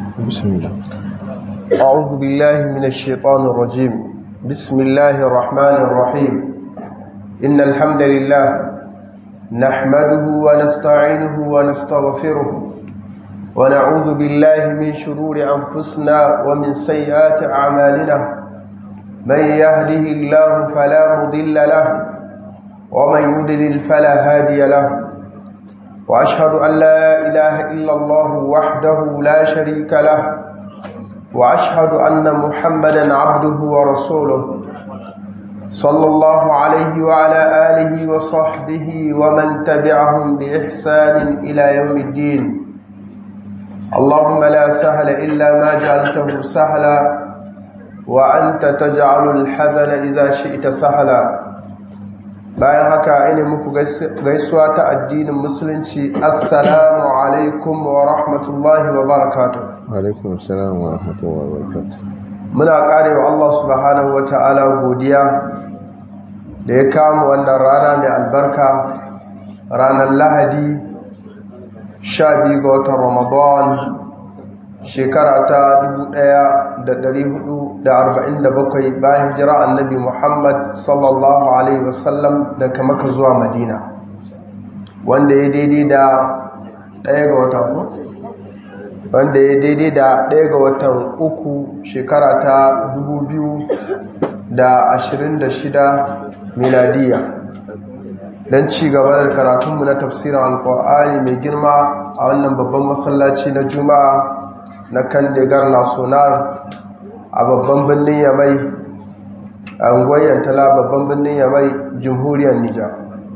بسم الله أعوذ بالله من الشيطان الرجيم بسم الله الرحمن الرحيم إن الحمد لله نحمده ونستعينه ونستغفره ونعوذ بالله من شرور أنفسنا ومن سيئات أعمالنا من يهده الله فلا مضل له ومن يضلل فلا هادي له وأشهد أن لا إله إلا الله وحده لا شريك له وأشهد أن محمدا عبده ورسوله صلى الله عليه وعلى آله وصحبه ومن تبعهم بإحسان إلى يوم الدين اللهم لا سهل إلا ما جعلته سهلا وأنت تجعل الحزن إذا شئت سهلا bayan haka ina muku gaisuwa ta addinin musulunci assalamu alaikum wa rahmatullahi wa barakatuh alaikum assalam wa rahmatullahi wa barakatuh muna karewa Allah subhanahu wa ta'ala godiya da ya kama wannan rana mai albarka ranar lahadi 12 ga watan ramadan shekara ta 1447 bayan jira annabi Muhammad sallallahu Alaihi wasallam daga maka zuwa madina wanda ya daidai da ɗaya ga watan wanda ya daidai da ɗaya ga watan uku shekara ta 2026 miladiya don ci gaba da karatunmu na tafsirin alkur'ani mai girma a wannan babban masallaci na juma'a na kan degar nasonar a babban birnin yamai a ungoyen tala babban birnin yamai jamhuriyar nijar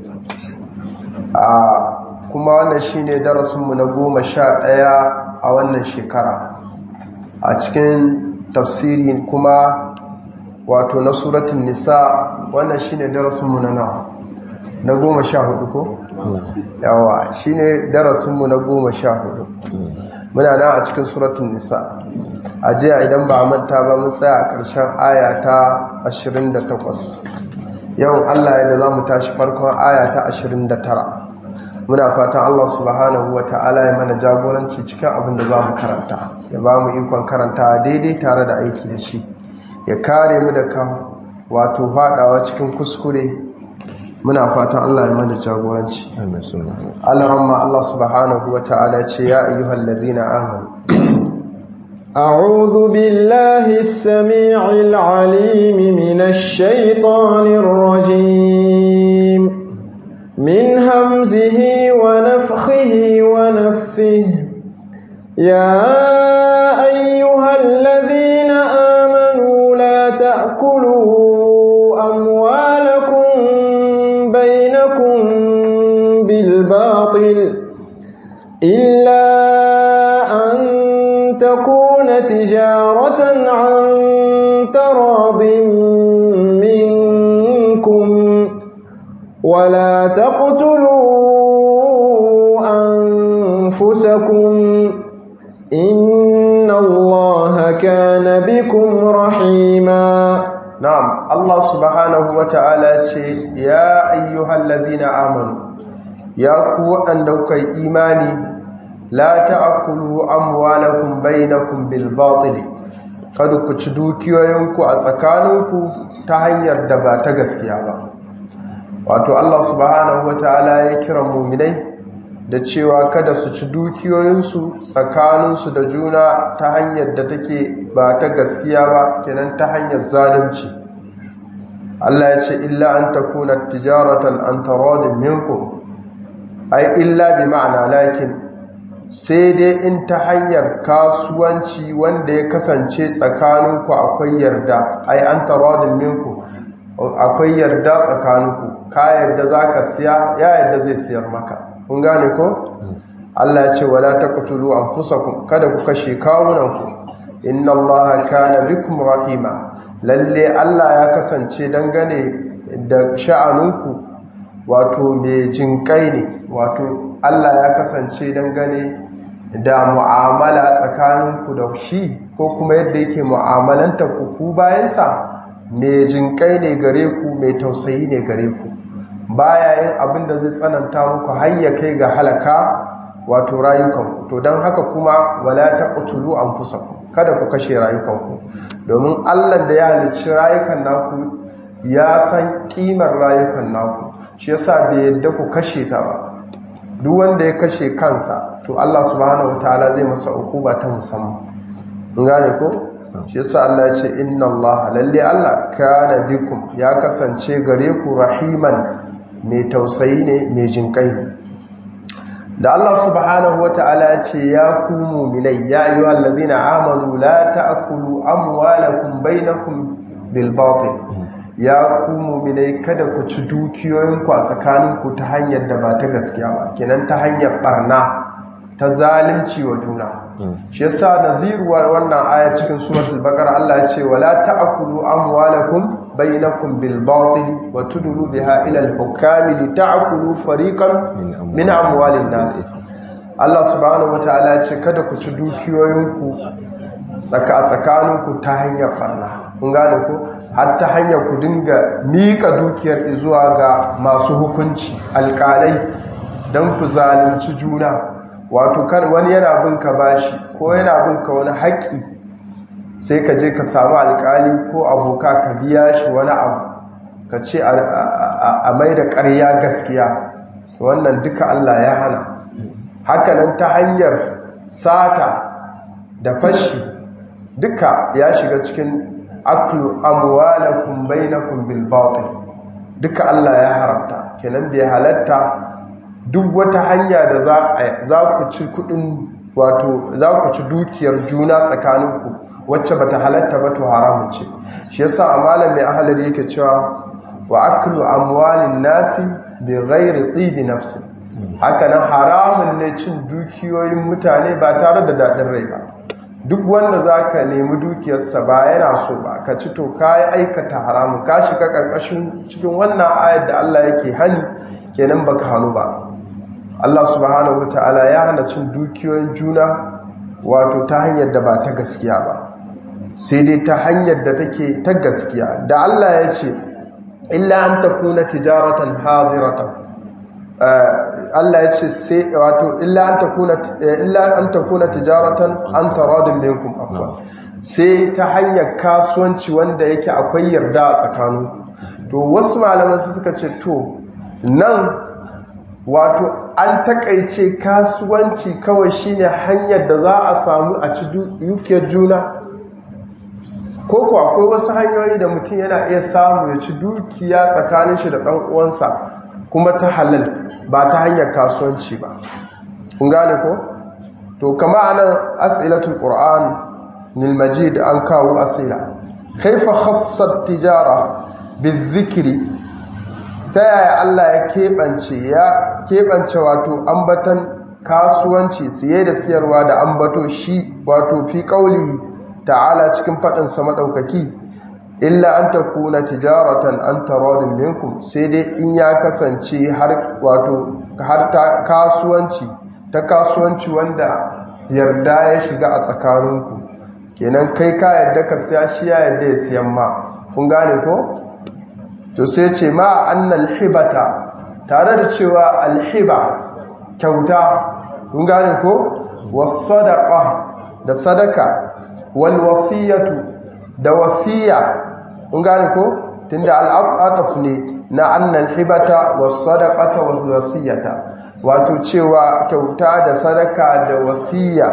a kuma wannan shine darasinmu na goma sha ɗaya a wannan shekara a cikin tafsiri kuma wato na suratun nisa wannan shine darasinmu na nawa na goma sha hudu ko? yawa shine darasinmu na goma sha hudu muna nan a cikin suratun nisa a jiya idan ba a manta ba mun tsaya a ƙarshen aya ta 28 yawan allah yadda za mu tashi farkon aya ta 29 muna fatan allah subhanahu wa ta'ala ya mana jagoranci cikin abin da za mu karanta ya ba mu ikon karanta daidai tare da aiki da shi ya kare mu da kan wato faɗawa cikin kuskure muna fatan Allah ya mana jagoranci Allahumma Allah subhanahu wa ta'ala ce ya ayyuhal ladina amanu أعوذ بالله السميع العليم من الشيطان الرجيم من همزه ونفخه ونفه يا أيها الذين آمنوا لا تأكلوا أموالكم بينكم بالباطل إلا أن تكون تجارة عن تراض منكم ولا تقتلوا أنفسكم إن الله كان بكم رحيما نعم الله سبحانه وتعالى يا أيها الذين آمنوا يا قوة أنك إيماني la ta'kulu amwalakum bainakum bil batil kada ku ci dukiyoyinku a tsakaninku ta hanyar da ba ta gaskiya ba wato Allah subhanahu wataala ya kira mu'minai da cewa kada su ci dukiyoyinsu tsakaninsu da juna ta hanyar da take ba ta gaskiya ba kenan ta hanyar zalunci Allah ya ce illa an takuna tijaratan an taradin minkum ai illa bi ma'ana lakin sai dai in ta hanyar kasuwanci wanda ya kasance tsakaninku akwai yarda ai an taradin minku akwai yarda tsakaninku ka yarda za ka siya ya yarda zai siyar maka kun gane ko? Allah ya ce wala taqtulu anfusakum kada ku kashe kawunanku inna Allah kana bikum rahima lalle Allah ya kasance dangane da sha'anunku wato mai jinkai ne wato Allah ya kasance dangane da mu'amala tsakaninku da shi ko kuma yadda yake mu'amalanta ku ku bayansa mai jinkai ne gare ku mai tausayi ne gare ku baya yin abin da zai tsananta muku har ya kai ga halaka wato rayukanku to don haka kuma wala taqtulu anfusakum kada ku kashe rayukanku domin Allah da ya halicci rayukan naku ya san kimar rayukan naku shi yasa bai yadda ku kashe ta ba duk wanda ya kashe kansa to Allah subhanahu wataala zai masa ukuba ta musamman gane ko shi yasa Allah ya ce inna Allah lalle Allah kana bikum ya kasance gare ku rahiman mai tausayi ne mai jinkai da Allah subhanahu wataala ya ce ya ku mu'minai ya ayyuhal ladina amanu la ta'kulu amwalakum bainakum bil batil ya ku mu'minai kada ku ci dukiyoyinku a tsakaninku ta hanyar da ba ta gaskiya ba kenan ta hanyar barna ta zalunci wa juna shi yasa naziruwar wannan aya cikin suratul baqara Allah ya ce wala ta'kulu amwalakum bainakum bil batil wa tudlu biha ila al hukami li ta'kulu fariqan min amwalin nas Allah subhanahu wataala ya ce kada ku ci dukiyoyinku tsaka tsakaninku ta hanyar barna kun gane ku har ta hanyar ku dinga mika dukiyar zuwa ga masu hukunci alƙalai don ku zalunci juna wato kan wani yana bin ka bashi ko yana bin ka wani haƙƙi sai ka je ka samu alƙali ko aboka ka biya shi wani abu ka ce a mai da ƙarya gaskiya wannan duka Allah ya hana hakanan ta hanyar sata da fashi duka ya shiga cikin aklu amwalakum bainakum bil batil duka Allah ya haramta kenan bai halatta duk wata hanya da za ku ci kudin wato za ku ci dukiyar juna tsakaninku wacce bata halatta ba to haramun ce shi yasa a malam mai ahalar yake cewa wa aklu amwalin nasi bi ghairi tibi nafsi haka nan haramun ne cin dukiyoyin mutane ba tare da dadin rai ba duk wanda zaka nemi dukiyarsa ba yana so ba ka ci to kai aikata haramun ka shiga karkashin cikin wannan ayar da Allah yake hani kenan baka hanu ba Allah subhanahu wa ta'ala ya hana cin dukiyoyin juna wato ta hanyar da ba ta gaskiya ba sai dai ta hanyar da take ta gaskiya da Allah ya ce illa an takuna tijaratan hadiratan Allah ya ce sai wato illa an takuna illa an takuna tijaratan an taradin minkum afwa sai ta hanyar kasuwanci wanda yake akwai yarda a tsakaninku to wasu malaman su suka ce to nan wato an takaice kasuwanci kawai shine hanyar da za a samu a ci dukiyar juna ko kuwa akwai wasu hanyoyi da mutum yana iya samu ya ci dukiya tsakanin shi da ɗan uwansa kuma ta halal ba ta hanyar kasuwanci ba kun gane ko to kama anan as'ilatul qur'an lil majid an kawo asila kaifa khassat tijara bizikri ta yaya Allah ya keɓance ya keɓance wato ambatan kasuwanci siye da siyarwa da ambato shi wato fi ƙauli ta'ala cikin faɗinsa maɗaukaki illa an ta kuna tijaratan an tarodin minkum sai dai in ya kasance har wato har ta kasuwanci ta kasuwanci wanda yarda ya shiga a tsakaninku kenan kai ka yadda ka siya shi ya yadda ya siyan ma kun gane ko to sai ce ma annal hibata tare da cewa alhiba kyauta kun gane ko wasadaqa da sadaka wal wasiyatu da wasiya kun gane ko tunda al'ataf ne na annal hibata wasadaqata was wasiyata wato cewa kyauta da sadaka da wasiya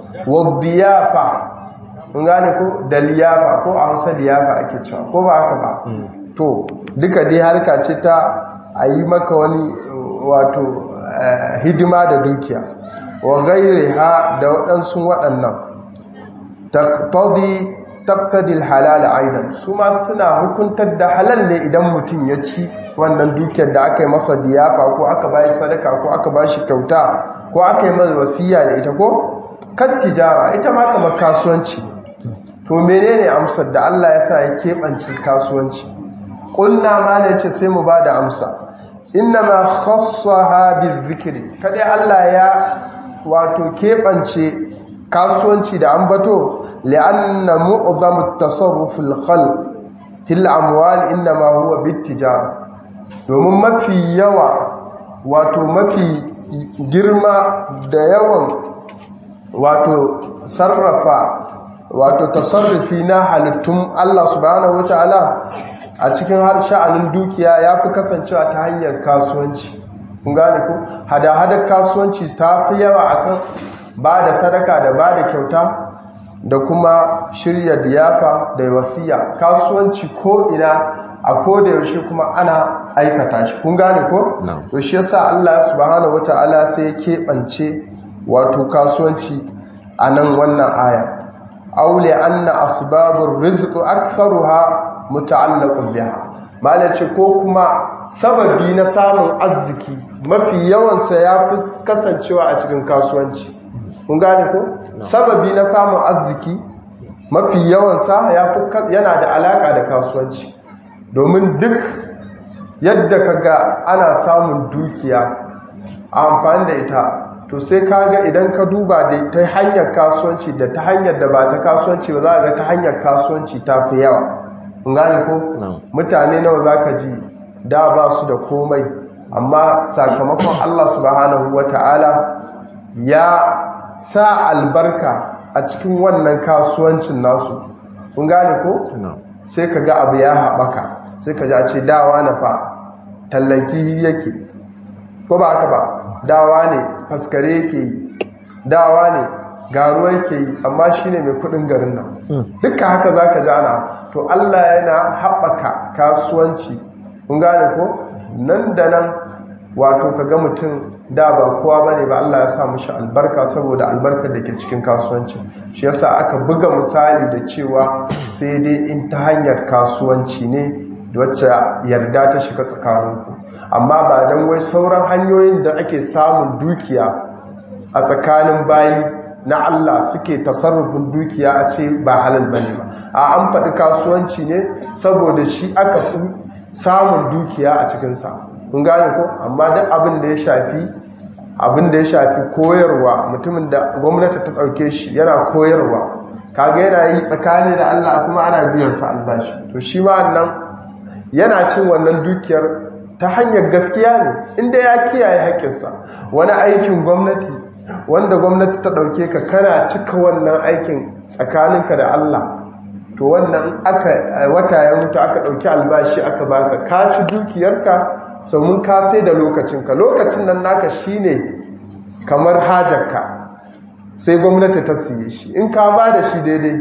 wadiyafa kun gane ko da liyafa ko a Hausa liyafa ake cewa ko ba haka ba to duka dai harka ce ta a yi maka wani wato hidima da dukiya wa gairi ha da waɗansu waɗannan taktadil halal aidan su ma suna hukuntar da halal ne idan mutum ya ci wannan dukiyar da aka yi masa diyafa ko aka ba shi sadaka ko aka ba shi kyauta ko aka yi masa wasiya da ita ko kan tijara ita ma kamar kasuwanci to menene amsar da Allah ya sa ya keɓance kasuwanci ƙulna ma ne ce sai mu ba da amsa inna ma khassaha bizikri kadai Allah ya wato keɓance kasuwanci da ambato li'anna mu'zamu at-tasarruf al-khalq fil amwal inma huwa bit-tijara domin mafi yawa wato mafi girma da yawan wato sarrafa wato tasarrufi na halittun Allah subhanahu wataala a cikin har sha'anin dukiya ya fi kasancewa ta hanyar kasuwanci kun gane ku hada-hadar kasuwanci ta fi yawa akan ba da sadaka da ba da kyauta da kuma shirya diyafa da wasiya kasuwanci ko ina a koda yaushe kuma ana aikata shi kun gane ko to shi yasa Allah subhanahu wataala sai ya keɓance wato kasuwanci a nan wannan aya aule anna asbabur rizq aktharuha muta'allaqun biha malace ko kuma sababi na samun arziki mafi yawansa ya fi kasancewa a cikin kasuwanci kun gane ko sababi na samun arziki mafi yawansa yana da alaka da kasuwanci domin duk yadda kaga ana samun dukiya a amfani da ita to sai kaga idan ka duba da ta hanyar kasuwanci da ta hanyar da ba ta kasuwanci ba za ga ta hanyar kasuwanci ta fi yawa kun gane ko mutane nawa za ka ji da ba su da komai amma sakamakon Allah subhanahu wata'ala ya sa albarka a cikin wannan kasuwancin nasu kun gane ko sai ka ga abu ya haɓaka sai ka ji a ce dawa na fa tallanki yake ko ba haka ba dawa ne faskare yake yi dawa ne garuwa yake yi amma shi ne mai kudin garin nan duka haka za ka ji ana to allah yana haɓaka kasuwanci kun gane ko nan da nan wato ka ga mutum da ba kowa ba ne ba Allah ya sa mushi albarka saboda albarkar da ke cikin kasuwanci shi yasa aka buga misali da cewa sai dai in ta hanyar kasuwanci ne wacce yarda ta shiga tsakaninku amma ba don wai sauran hanyoyin da ake samun dukiya a tsakanin bayi na Allah suke tasarrufin dukiya a ce ba halal bane ba a an faɗi kasuwanci ne saboda shi aka fi samun dukiya a cikinsa kun gane ko amma duk abin da ya shafi abin da ya shafi koyarwa mutumin da gwamnati ta ɗauke shi yana koyarwa kaga yana yi tsakani da Allah kuma ana biyan sa albashi to shi ma nan yana cin wannan dukiyar ta hanyar gaskiya ne inda ya kiyaye haƙƙinsa wani aikin gwamnati wanda gwamnati ta ɗauke ka kana cika wannan aikin tsakaninka da Allah to wannan aka wata ya mutu aka ɗauki albashi aka baka ka ci dukiyarka sau mun ka sai da lokacinka lokacin nan naka shine kamar hajarka sai gwamnati ta siye shi in ka ba da shi daidai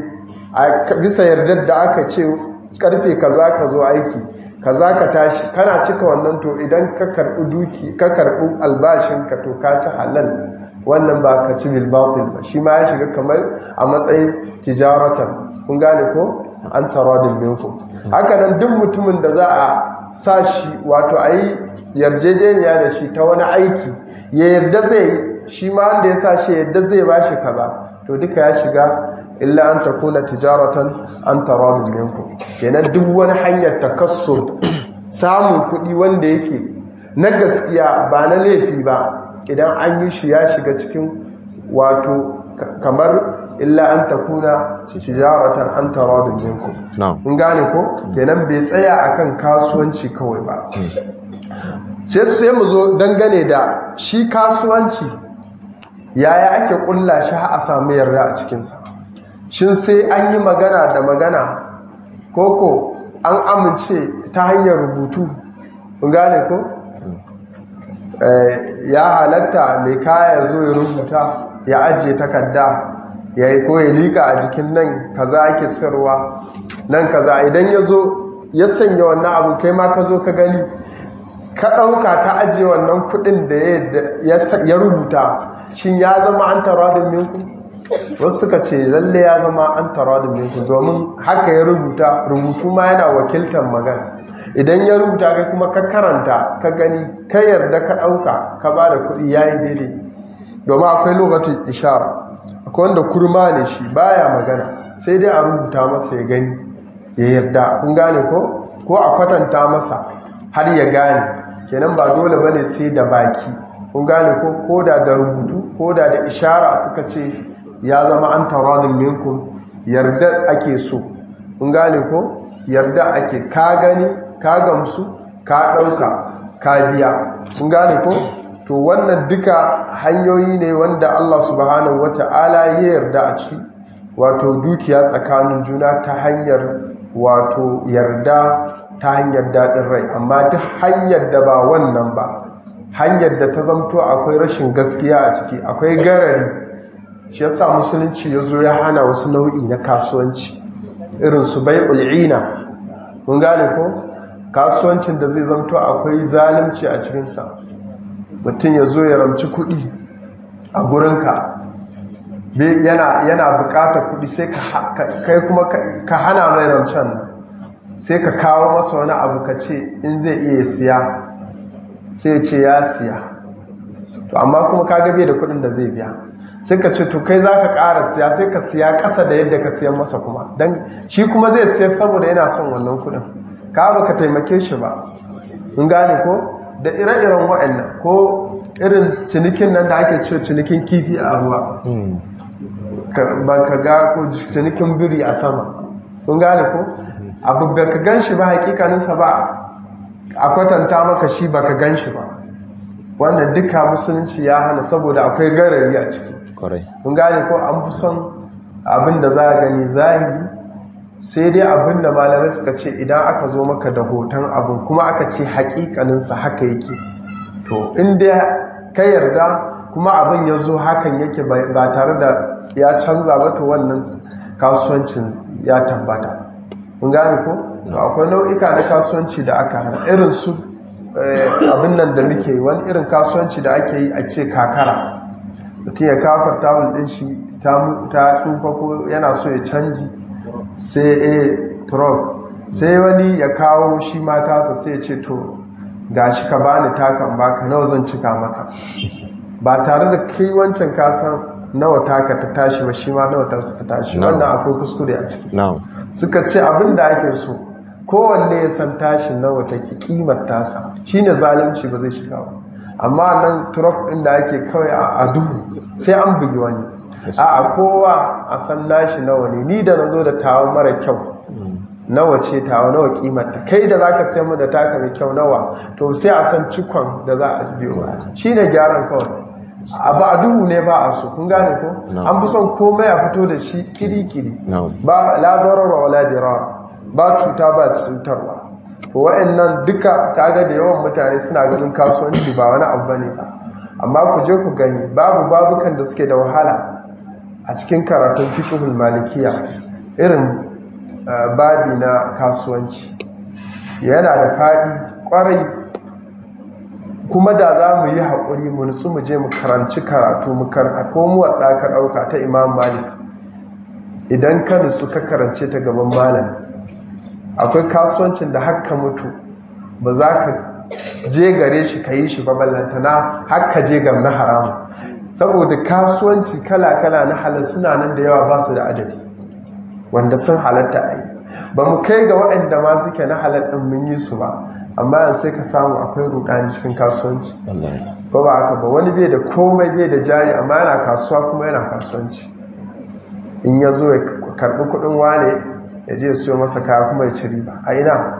a bisa yardar da aka ce karfe kaza ka zo aiki kaza ka tashi kana cika wannan to idan ka karɓi duki ka karɓi albashinka to ka ci halal wannan ba ka ci bilbatil ba shi ma ya shiga kamar a matsayin tijaratan kun gane ko an taradin minku haka nan duk mutumin da za a sa shi wato a yi yarjejeniya da shi ta wani aiki ya yarda zai shi ma wanda ya sa shi yarda zai ba shi kaza to duka ya shiga illa an ta kuna tijaratan an taradin minku kenan duk wani hanyar takasso samun kuɗi wanda yake na gaskiya ba na laifi ba idan an yi shi ya shiga cikin wato kamar illa an takuna tijaratan an taradin minkum in gane ko kenan bai tsaya akan kasuwanci kawai ba sai sai mu zo dangane da shi kasuwanci yaya ake kulla shi a samu yarda a cikinsa shin sai an yi magana da magana koko an amince ta hanyar rubutu in gane ko ya halatta mai kaya zo ya rubuta ya ajiye takarda ya yi ko ya liƙa a jikin nan kaza ake sirwa nan kaza idan ya zo ya sanya wannan abu kai ma ka zo ka gani ka ɗauka ka ajiye wannan kuɗin da ya rubuta shin ya zama an taradin minku wasu suka ce lalle ya zama an taradin minku domin haka ya rubuta rubutu ma yana wakiltar magana idan ya rubuta kai kuma ka karanta ka gani ka yarda ka ɗauka ka ba da kuɗi ya yi daidai domin akwai lokacin ishara akwai wanda kurma ne shi baya magana sai dai a rubuta masa ya gani ya yarda kun gane ko ko a kwatanta masa har ya gane kenan ba dole bane sai da baki kun gane ko ko da da rubutu ko da da ishara suka ce ya zama an taradin minkum yarda ake so kun gane ko yarda ake ka gani ka gamsu ka ɗauka ka biya kun gane ko to wannan duka hanyoyi ne wanda Allah subhanahu wata'ala ya yarda a ciki wato dukiya tsakanin juna ta hanyar wato yarda ta hanyar daɗin rai amma duk hanyar da ba wannan ba hanyar da ta zamto akwai rashin gaskiya a ciki akwai garari shi yasa musulunci ya zo ya hana wasu nau'i na kasuwanci irin su bai ul'ina mun gane ko kasuwancin da zai zamto akwai zalunci a cikinsa mutum ya zo ya ramci kuɗi a gurinka yana bukatar kuɗi sai kai kuma ka hana mai rancen nan sai ka kawo masa wani abu ka ce in zai iya siya sai ce ya siya to amma kuma ka gabe da kuɗin da zai biya sai ka ce to kai za ka ƙara siya sai ka siya ƙasa da yadda ka siyan masa kuma don shi kuma zai siya saboda yana son wannan kuɗin ka ba ka taimake shi ba in gane ko da ire-iren waɗannan ko irin cinikin nan da ake ce cinikin kifi a ruwa ba ka ga ko cinikin biri a sama kun gane ko abu da ka gan shi ba hakikaninsa ba a kwatanta maka shi ba ka gan shi ba wannan duka musulunci ya hana saboda akwai garari a ciki kun gane ko an fi son abin da za a gani zahiri sai dai abin da malamai suka ce idan aka zo maka da hoton abin kuma aka ce hakikaninsa haka yake to inda ka yarda kuma abin ya zo hakan yake ba tare da ya canza ba to wannan kasuwancin ya tabbata mun gane ko to akwai nau'ika na kasuwanci da aka hana irin su abin nan da muke wani irin kasuwanci da ake yi a ce kakara mutum ya kafar tawul din shi ta tsufa ko yana so ya canji sai a truck sai wani ya kawo shi matasa sai ya ce to gashi ka bani takan baka nawa zan cika maka ba tare da kai wancan kasan nawa taka ta tashi ba shi ma nawa ta ta tashi wannan akwai kuskure a ciki suka ce abin da ake so kowanne ya san tashi nawa take kimar tasa shine zalunci ba zai shiga ba amma nan truck din da ake kawai a duhu sai an bugi wani a kowa a san nashi nawa ne ni da nazo da tawa mara kyau nawa ce tawa nawa kimarta kai da zaka sayar mu da taka mai kyau nawa to sai a san cikon da za a biyo shine gyaran kawai abu a duhu ne ba a so kun gane ko an fi son komai a fito da shi kiri-kiri ba la darara wala dirar ba cuta ba cutarwa to wa'annan duka kaga da yawan mutane suna ganin kasuwanci ba wani abu bane ba amma ku je ku gani babu babukan da suke da wahala a cikin karatun fiqhul malikiya irin babi na kasuwanci yana da faɗi kwarai kuma da za mu yi haƙuri mu nutsu mu je mu karanci karatu mu karanta ko mu wadda ka ɗauka ta imam malik idan ka nutsu ka karance ta gaban malam akwai kasuwancin da haka mutu ba za ka je gare shi ka yi shi ba ballantana haka je gam na haramu saboda kasuwanci kala-kala na halar suna nan da yawa ba su da adadi wanda sun halatta a yi ba mu kai ga waɗanda ma suke na halar ɗin mun yi su ba amma yanzu sai ka samu akwai rudani cikin kasuwanci ba ba haka ba wani bai da komai bai da jari amma yana kasuwa kuma yana kasuwanci in ya zo ya karbi kudin wane ya je siyo masa kaya kuma ya ci riba a ina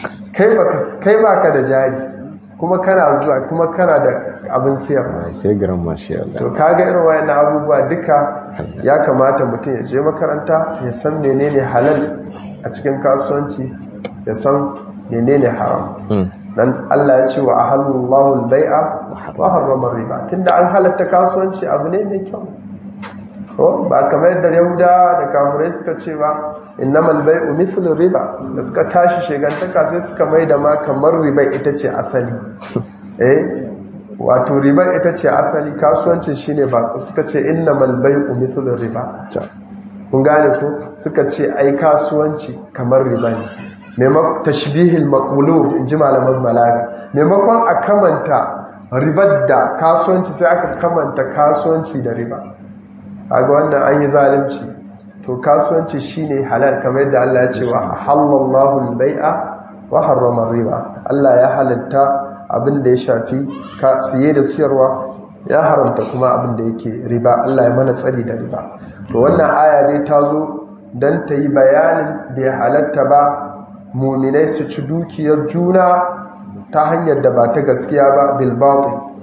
kai ba ka da jari kuma kana zuwa kuma kana da abin siyar sai garan mashi to kaga irin wayannan abubuwa duka ya kamata mutum ya je makaranta ya san menene halal a cikin kasuwanci ya san menene haram dan Allah ya ce wa ahallallahu al-bai'a wa harrama riba tunda an halatta kasuwanci abu ne mai kyau ko ba kamar yadda Yahuda da kafirai suka ce ba innamal bai'u mithlu riba da suka tashi shegantaka sai suka mai da ma kamar riba ita ce asali eh wato riba ita ce asali kasuwanci shine ba suka ce innamal bai'u mithlu riba kun gane ko suka ce ai kasuwanci kamar riba ne maimakon tashbihil maqlub in ji malaman balaga maimakon a kamanta ribar da kasuwanci sai aka kamanta kasuwanci da riba kaga wannan an yi zalunci to kasuwanci shine halal kamar yadda Allah ya ce wa halallahu al-bai'a wa harrama riba Allah ya halatta abin da ya shafi ka siye da siyarwa ya haramta kuma abin da yake riba Allah ya mana tsari da riba to wannan aya dai ta zo dan ta yi bayanin da ya halatta ba muminai su ci dukiyar juna ta hanyar da ba ta gaskiya ba bilbatin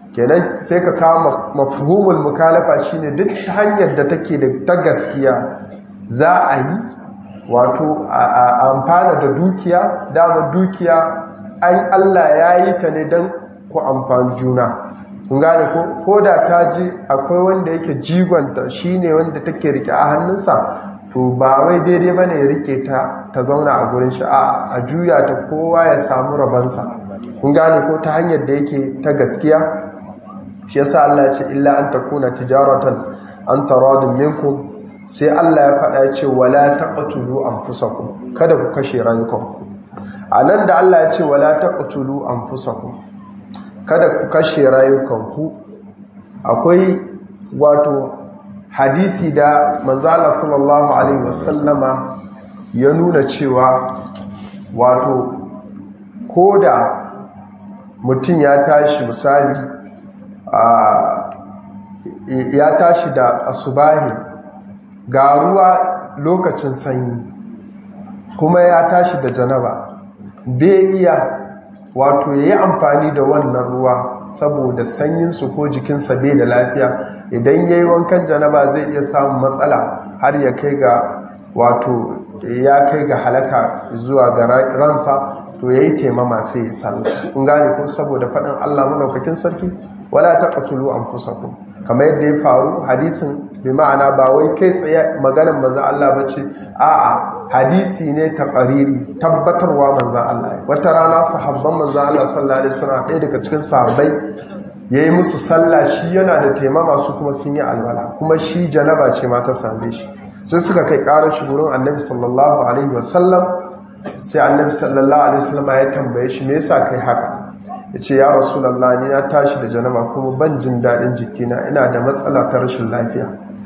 kenan sai ka kawo mafhumul mukalafa shine duk hanyar da take da ta gaskiya za a yi wato a amfana da dukiya dama dukiya an Allah ya yi ta ne don ku amfani juna kun gane ko ko da ta ji akwai wanda yake jigonta shine wanda take rike a hannunsa to ba wai daidai bane ya rike ta ta zauna a gurin shi a juya ta kowa ya samu rabansa kun gane ko ta hanyar da yake ta gaskiya shi yasa Allah ya ce illa an takuna tijaratan an taradun minkum sai Allah ya faɗa ce wala taqtulu anfusakum kada ku kashe rayukanku anan da Allah ya ce wala taqtulu anfusakum kada ku kashe rayukanku akwai wato hadisi da manzala sallallahu alaihi wasallama ya nuna cewa wato koda mutum ya tashi misali ya tashi da asubahi ga ruwa lokacin sanyi kuma ya tashi da janaba bai iya wato ya yi amfani da wannan ruwa saboda sanyinsu ko jikinsa bai da lafiya idan ya yi wankan janaba zai iya samun matsala har ya kai ga wato ya kai ga halaka zuwa ga ransa to ya yi taimama sai ya sallah in gane ko saboda faɗin allah maɗaukakin sarki wala ta ƙatulu an kusa ku kamar yadda ya faru hadisin bi ma'ana ba wai kai tsaye maganin manzan allah ba ce a'a hadisi ne ta ƙariri tabbatarwa manzan Allah wata rana sahabban manzan Allah sallallahu alaihi wasallam ɗaya daga cikin sahabbai yayi musu sallah shi yana da taimama su kuma sun yi alwala kuma shi janaba ce ma ta same shi sai suka kai ƙarar shi gurin annabi sallallahu alaihi wasallam sai annabi sallallahu alaihi wasallam ya tambaye shi me yasa kai haka yace ya rasulullah ni na tashi da janaba kuma ban jin daɗin jikina ina da matsala ta rashin lafiya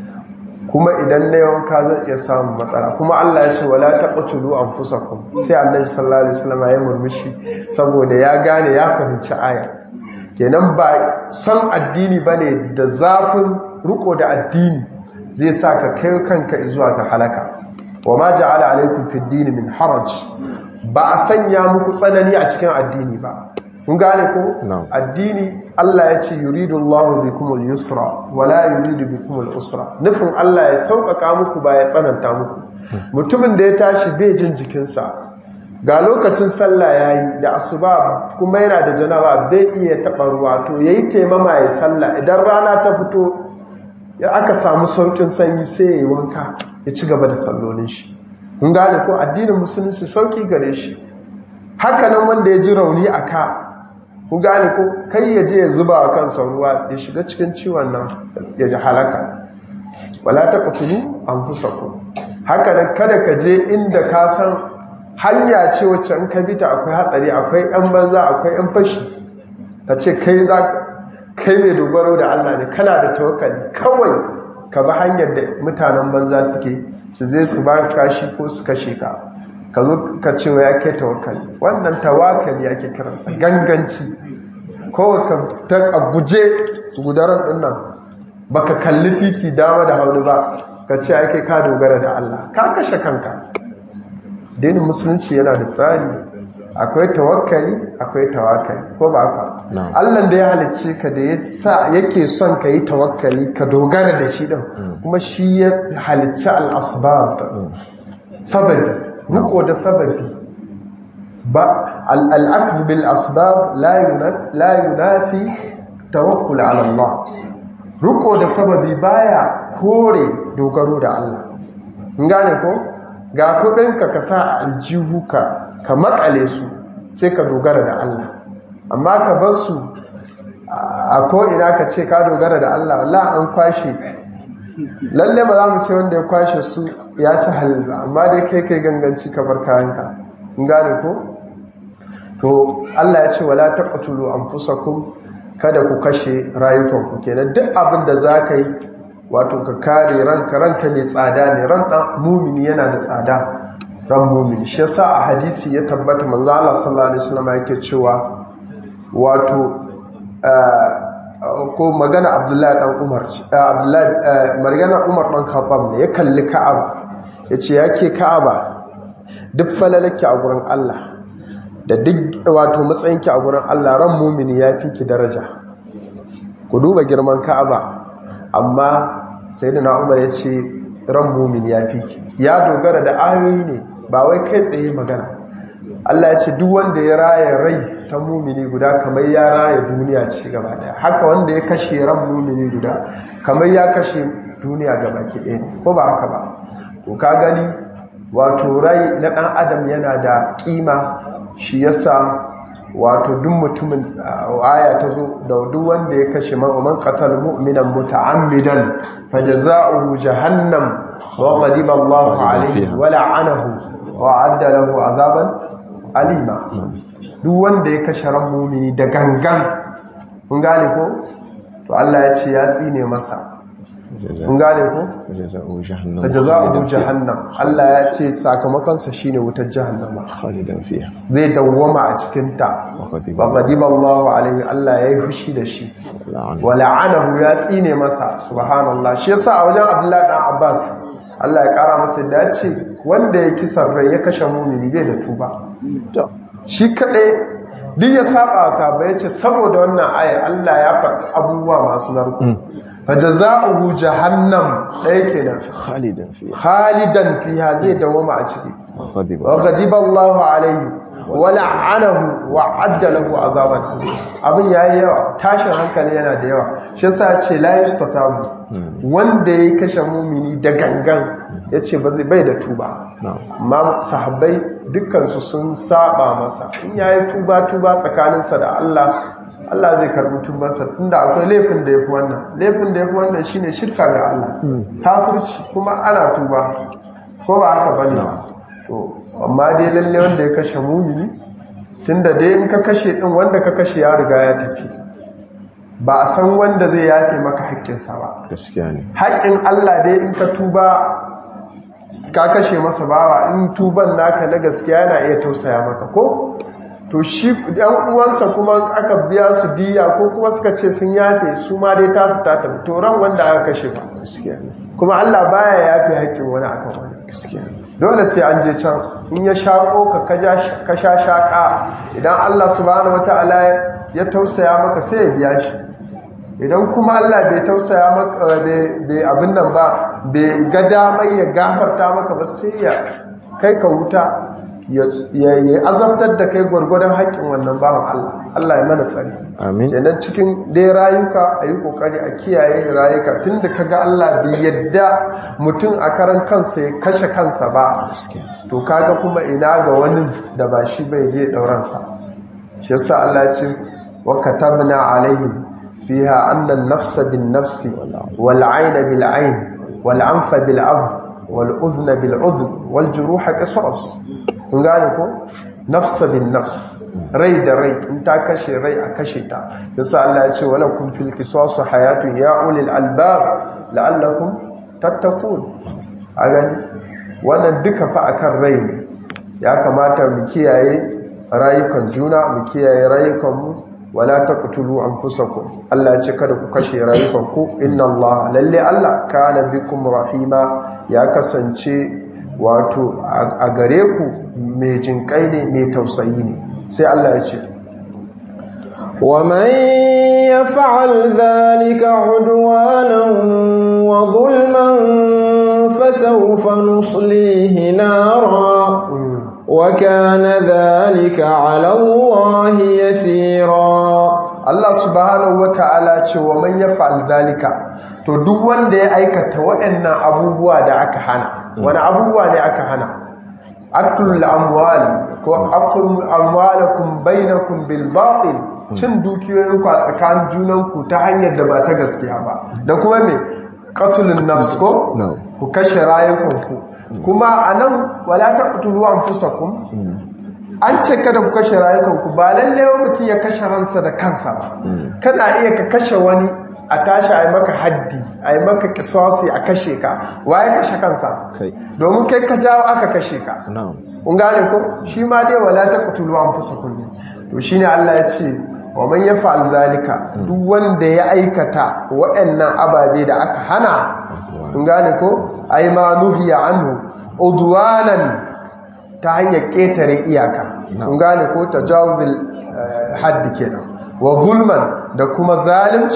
kuma idan na yawanka zan iya samun matsala kuma Allah ya ce wala taqtulu anfusakum sai Annabi sallallahu alaihi wasallam ya murmushi saboda ya gane ya fahimci aya kenan ba san addini bane da zafin riko da addini zai sa ka kai kanka zuwa ga halaka wama ja'ala alaikum fid din min haraj ba a sanya muku tsanani a cikin addini ba kun gane ko addini Allah ya ce yuridu Allah bikumul yusra wala yuridu bikumul usra nufin Allah ya sauƙaƙa muku ba ya tsananta muku mutumin da ya tashi bai jin jikinsa ga lokacin sallah yayi da asuba kuma yana da janaba bai iya taɓa ruwa to yayi taimama ya sallah idan rana ta fito ya aka samu saukin sanyi sai ya yi wanka ya ci gaba da sallolin shi kun gane ko addinin musulunci sauki gare shi haka nan wanda ya ji rauni a ka ku gane ko kai ya je ya zuba wa kansa ruwa ya shiga cikin ciwon nan ya ji halaka wala ta kutulu an fusa ku haka nan kada ka je inda ka san hanya ce wacce in ka bi ta akwai hatsari akwai yan banza akwai yan fashi ka ce kai za kai mai dogaro da Allah ne kana da tawakkali kawai ka bi hanyar da mutanen banza suke su zai su ba kashi ko su kashe ka ka zo ka ce wa ya ke tawakkali wannan tawakkali ake kiransa ganganci kawai ka ta a guje gudaran dinnan baka kalli titi dama da hauni ba ka ce ake ka dogara da Allah ka kashe kanka dinin musulunci yana da tsari akwai tawakkali akwai tawakkali ko ba ka Allah da ya halicce ka da ya sa yake son ka yi tawakkali ka dogara da shi din kuma shi ya halicci al-asbab sababi riko da sababi ba al-akhdh bil asbab la yunafi tawakkul ala Allah riko da sababi baya kore dogaro da Allah in gane ko ga kudinka ka sa a aljihu ka ka makale su sai ka dogara da Allah amma ka bar su a ko ina ka ce ka dogara da Allah wallahi an kwashe lalle ba za mu ce wanda ya kwashe su ya ci halin ba amma dai kai kai ganganci ka bar kayanka in gane ko to Allah ya ce wala taqtulu anfusakum kada ku kashe rayukanku kenan duk abin da za ka yi wato ka kare ranka ranka mai tsada ne ran dan mumini yana da tsada ran mumini shi yasa a hadisi ya tabbata manzo Allah sallallahu alaihi wasallam yake cewa wato ko magana Abdullahi dan Umar Abdullahi magana Umar dan Khattab ne ya kalli Ka'aba yace yake Ka'aba duk falalaki a gurin Allah da duk wato matsayinki a gurin Allah ran mumini ya fi ki daraja ku duba girman ka'aba amma sayyidina umar ya ce ran mumin ya fi ya dogara da ayoyi ne ba wai kai tsaye magana Allah ya ce duk wanda ya raya rai ta mumini guda kamar ya raya duniya ce gaba daya haka wanda ya kashe ran mumini guda kamar ya kashe duniya gaba ki ɗaya ko ba haka ba to ka gani wato rai na ɗan adam yana da ƙima shi yasa wato duk mutumin aya ta zo da duk wanda ya kashe man qatal mu'minan muta'ammidan fajaza'uhu jahannam wa ghadiba Allahu alayhi wa la'anahu wa 'adda lahu 'adaban alima duk wanda ya kashe ran mu'mini da gangan kun gane ko to Allah ya ce ya tsine masa kun gane ko jaza'u jahannam fajaza'uhu jahannam Allah ya ce sakamakon sa shine wutar jahannama khalidan fiha zai dawwama a cikin ta wa ghadiba wa ghadiba Allahu alayhi Allah yayi fushi da shi la'an wa la'anahu ya tsine masa subhanallah shi yasa a wajen Abdullahi dan Abbas Allah ya kara masa da ya ce wanda ya kisan rai ya kashe mumini bai da tuba to shi kadai duk ya saba saba ya ce saboda wannan aya Allah ya faɗi abubuwa masu narko fa jazaohu jahannam ɗaya kenan khalidan fiha khalidan fiha zai dawoma a ciki wa ghadiba wa ghadiba Allahu alayhi wa la'anahu wa adda lahu azaban abin yayi yawa tashin hankali yana da yawa shi yasa ya ce la yustatabu wanda ya kashe mumini da gangan yace ba zai bai da tuba na'am amma sahabbai dukkansu sun saba masa in yayi tuba tuba tsakaninsa da Allah Allah zai karbi tubarsa tunda akwai laifin da yafi wannan laifin da yafi wannan shine shirka ga Allah kafirci kuma ana tuba ko ba haka bane to amma dai lalle wanda ya kashe mumini tunda dai in ka kashe din wanda ka kashe ya riga ya tafi ba a san wanda zai yafe maka haƙƙinsa ba gaskiya ne haƙƙin Allah dai in ka tuba ka kashe masa bawa in tuban naka na gaskiya yana iya tausaya maka ko to shi ɗan uwansa kuma aka biya su diya ko kuma suka ce sun yafe su ma dai tasu ta tafi to ran wanda aka kashe ba gaskiya ne kuma Allah baya yafe haƙƙin wani akan wani gaskiya ne dole sai an je can in ya shaƙo ka kaja- ka sha shaƙa idan Allah subhanahu wataala ya tausaya maka sai ya biya shi idan kuma Allah bai tausaya maka bai bai abin nan ba bai ga damar ya gafarta maka ba sai ya kai ka wuta ya ya azabtar da kai gwargwadon haƙƙin wannan bawan Allah Allah ya mana tsari amin kenan cikin dai rayuka a yi kokari a kiyaye rayuka tun da kaga Allah bai yadda mutum a karan kansa ya kashe kansa ba gaskiya to kaga kuma ina ga wani da ba shi bai je dauransa shi yasa Allah ya ce wa katabna alaihim fiha anna an-nafsa bin-nafsi wal-'ayna bil-'ayn wal-anfa bil-anf wal-udhna bil-udhn wal-juruha qisas kun gane ko nafsa bin-nafs rai da rai in ta kashe rai a kashe ta yasa Allah ya ce wala kun fil qisas hayatun ya ulil albab la'allakum tattaqun a gani wannan duka fa akan rai ne ya kamata mu kiyaye rayukan juna mu kiyaye rayukanmu wala taqtulu anfusakum Allah ya ce kada ku kashe rayukanku inna Allah lalle Allah kana bikum rahima ya kasance wato a gare ku mai jinkai ne mai tausayi ne sai Allah ya ce ومن يفعل ذلك عدوانا وظلما فسوف نصليه نارا وكان ذلك على الله يسيرا Allah subhanahu wata'ala ce wa man yaf'al zalika to duk wanda ya aikata waɗannan abubuwa da aka hana wani abubuwa ne aka hana aklul amwal ko akul amwalakum bainakum bil batil cin dukiyoyinku a tsakanin junanku ta hanyar da ba ta gaskiya ba da kuma me qatlun nafs ko No. ku kashe rayukanku kuma anan wala taqtulu anfusakum an ce kada ku kashe rayukanku ba lalle wa mutum ya kashe ransa da kansa ba kana iya ka kashe wani a tashi a yi maka haddi a yi maka kisasi a kashe ka waye kashe kansa kai domin kai ka jawo aka kashe ka na'am kun gane ko shi ma dai wala taqtulu anfusakum ne to shine Allah ya ce wa man yaf'al zalika duk wanda ya aikata waɗannan ababe da aka hana kun gane ko ay ma nuhiya anhu udwanan ta hanyar ketare iyaka kun gane ko tajawuzul eh, haddi kenan wa zulman da kuma zalunci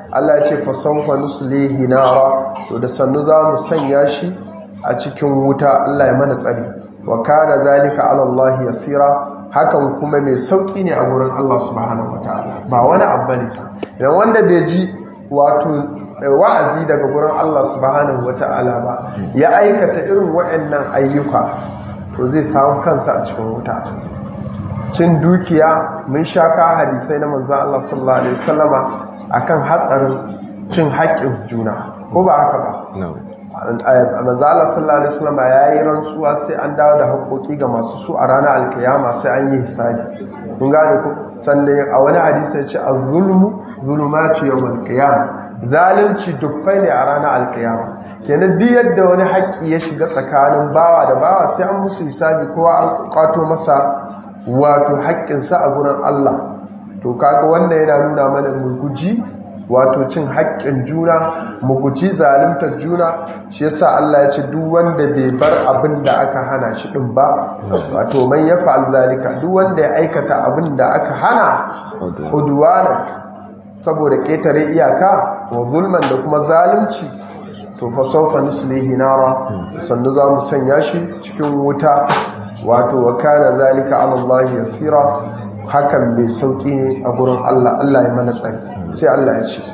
Allah ya ce fa sawfa nuslihi nara to da sannu za mu sanya shi a cikin wuta Allah ya mana tsari wa kana zalika ala Allah yasira hakan kuma mai sauki ne a gurin Allah subhanahu wataala ba wani abu ne idan wanda bai ji wato wa'azi daga gurin Allah subhanahu wataala ba ya aikata irin waɗannan ayyuka to zai samu kansa a cikin wuta cin dukiya mun shaka hadisai na manzo Allah sallallahu alaihi wasallama akan hatsarin cin haƙƙin juna ko ba haka ba manzo Allah sallallahu alaihi wasallama yayi rantsuwa sai an dawo da haƙoƙi ga masu su a ranar alkiyama sai an yi hisabi kun gane ko sannan a wani hadisi ya ce az-zulmu zulumatu yawmal qiyamah zalunci dukkai ne a ranar alkiyama kenan duk yadda wani haƙƙi ya shiga tsakanin bawa da bawa sai an musu hisabi kowa an kwato masa wato haƙƙinsa a gurin Allah to kaga wanda yana nuna mana mu guji wato cin haƙƙin juna mu guji zaluntar juna shi yasa Allah ya ce duk wanda bai bar abin da aka hana shi din ba wato man yafa'al zalika duk wanda ya aikata abin da aka hana udwana saboda ƙetare iyaka wa zulman da kuma zalunci to fa sawfa nuslihi nara sannu za mu sanya shi cikin wuta wato wa kana zalika ala Allah yasira hakan mai sauki ne a gurin Allah Allah ya mana tsari sai Allah ya ce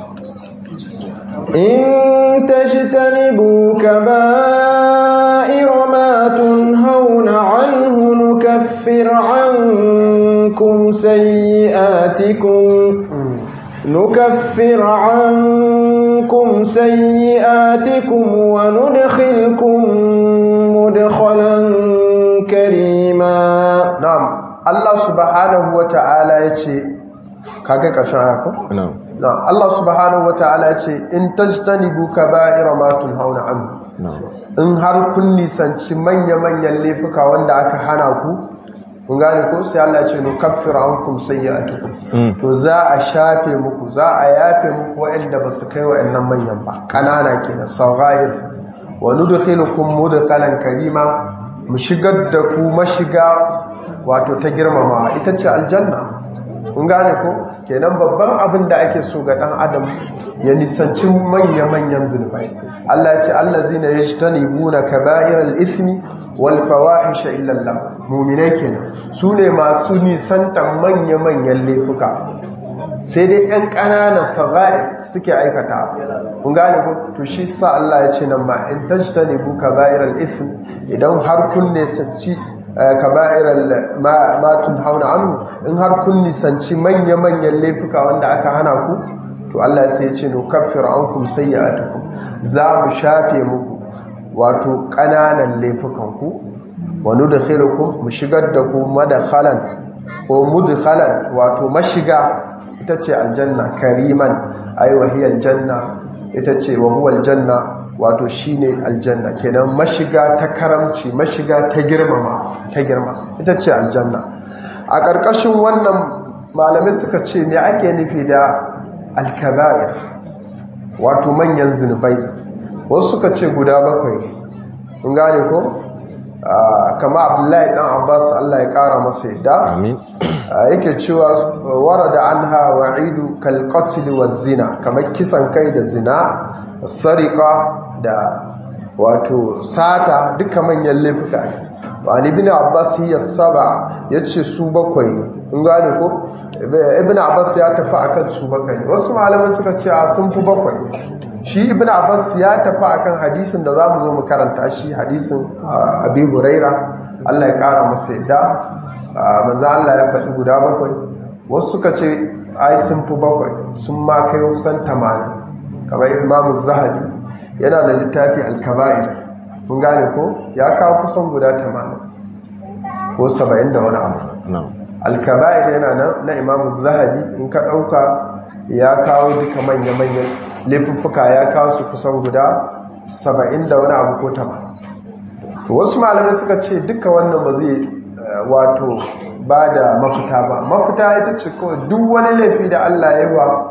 in tajtanibu kaba'ira ma tunhauna anhu nukaffir ankum sayyi'atikum نكفر عنكم سيئاتكم وندخلكم مدخلا كريما نعم الله سبحانه وتعالى yace kage kashin ayako na'am na'am Allah subhanahu wataala yace in tajtanibu kaba'ira ma tunhauna anhu na'am in har kun nisanci manya-manyan laifuka wanda aka hana ku kun gane ko sai Allah ya ce no kaffira ankum sayyi'atukum to za a shafe muku za a yafe muku waɗanda ba su kai waɗannan manyan ba kanana kenan saghayir wa nudkhilukum mudkhalan karima mu shigar da ku mashiga wato ta girmama ita ce aljanna kun gane ko kenan babban abin da ake so ga dan adam ya nisanci manya-manyan zunubai Allah ya ce allazina yajtanibuna kaba'iral ithmi wal fawahisha illa Allah mu'minai kenan su ne masu nisantan manya-manyan laifuka sai dai yan ƙananan sagha'ir suke aikata kun gane ko to shi sa Allah ya ce nan ma in tajtanibu kaba'iral ithm idan har kun ne sanci kaba'iral ma ma tunhauna anhu in har kun nisanci manya-manyan laifuka wanda aka hana ku to Allah sai ya ce no kaffiru ankum sayyi'atukum za mu shafe muku wato ƙananan laifukanku wani da khairukum mu shigar da ku madakhalan ko mudkhalan wato mashiga ita ce aljanna kariman ai wahiyal janna ita ce wa huwa aljanna wato shine aljanna kenan mashiga ta karamci mashiga ta girmama ta girma ita ce aljanna a ƙarƙashin wannan malamai suka ce me ake nufi da alkaba'ir wato manyan zunubai wasu suka ce guda bakwai kun gane ko kama abdullahi dan abbas Allah ya kara masa yadda amin yake cewa warada anha wa'idu kal qatl waz zina kamar kisan kai da zina sariqa da wato sata duka manyan laifuka ne wani ibn abbas ya saba yace su bakwai ne kun gane ko ibn abbas ya tafi akan su bakwai ne wasu malaman suka ce a sun fi bakwai shi ibn abbas ya tafi akan hadisin da zamu zo mu karanta shi hadisin abi huraira Allah ya kara masa yadda manzo Allah ya faɗi guda bakwai wasu suka ce ai sun fi bakwai sun ma kai kusan 80 kamar imamu zahabi yana da littafi al-kaba'ir kun gane ko ya kawo kusan guda 80 ko 70 da wani abu na'am al-kaba'ir yana nan na imamu zahabi in ka ɗauka ya kawo duka manya-manyan laifuffuka ya kawo su kusan guda saba'in da wani abu ko tama wasu malamai suka ce duka wannan ba zai wato ba da mafita ba mafita ita ce kawai duk wani laifi da allah ya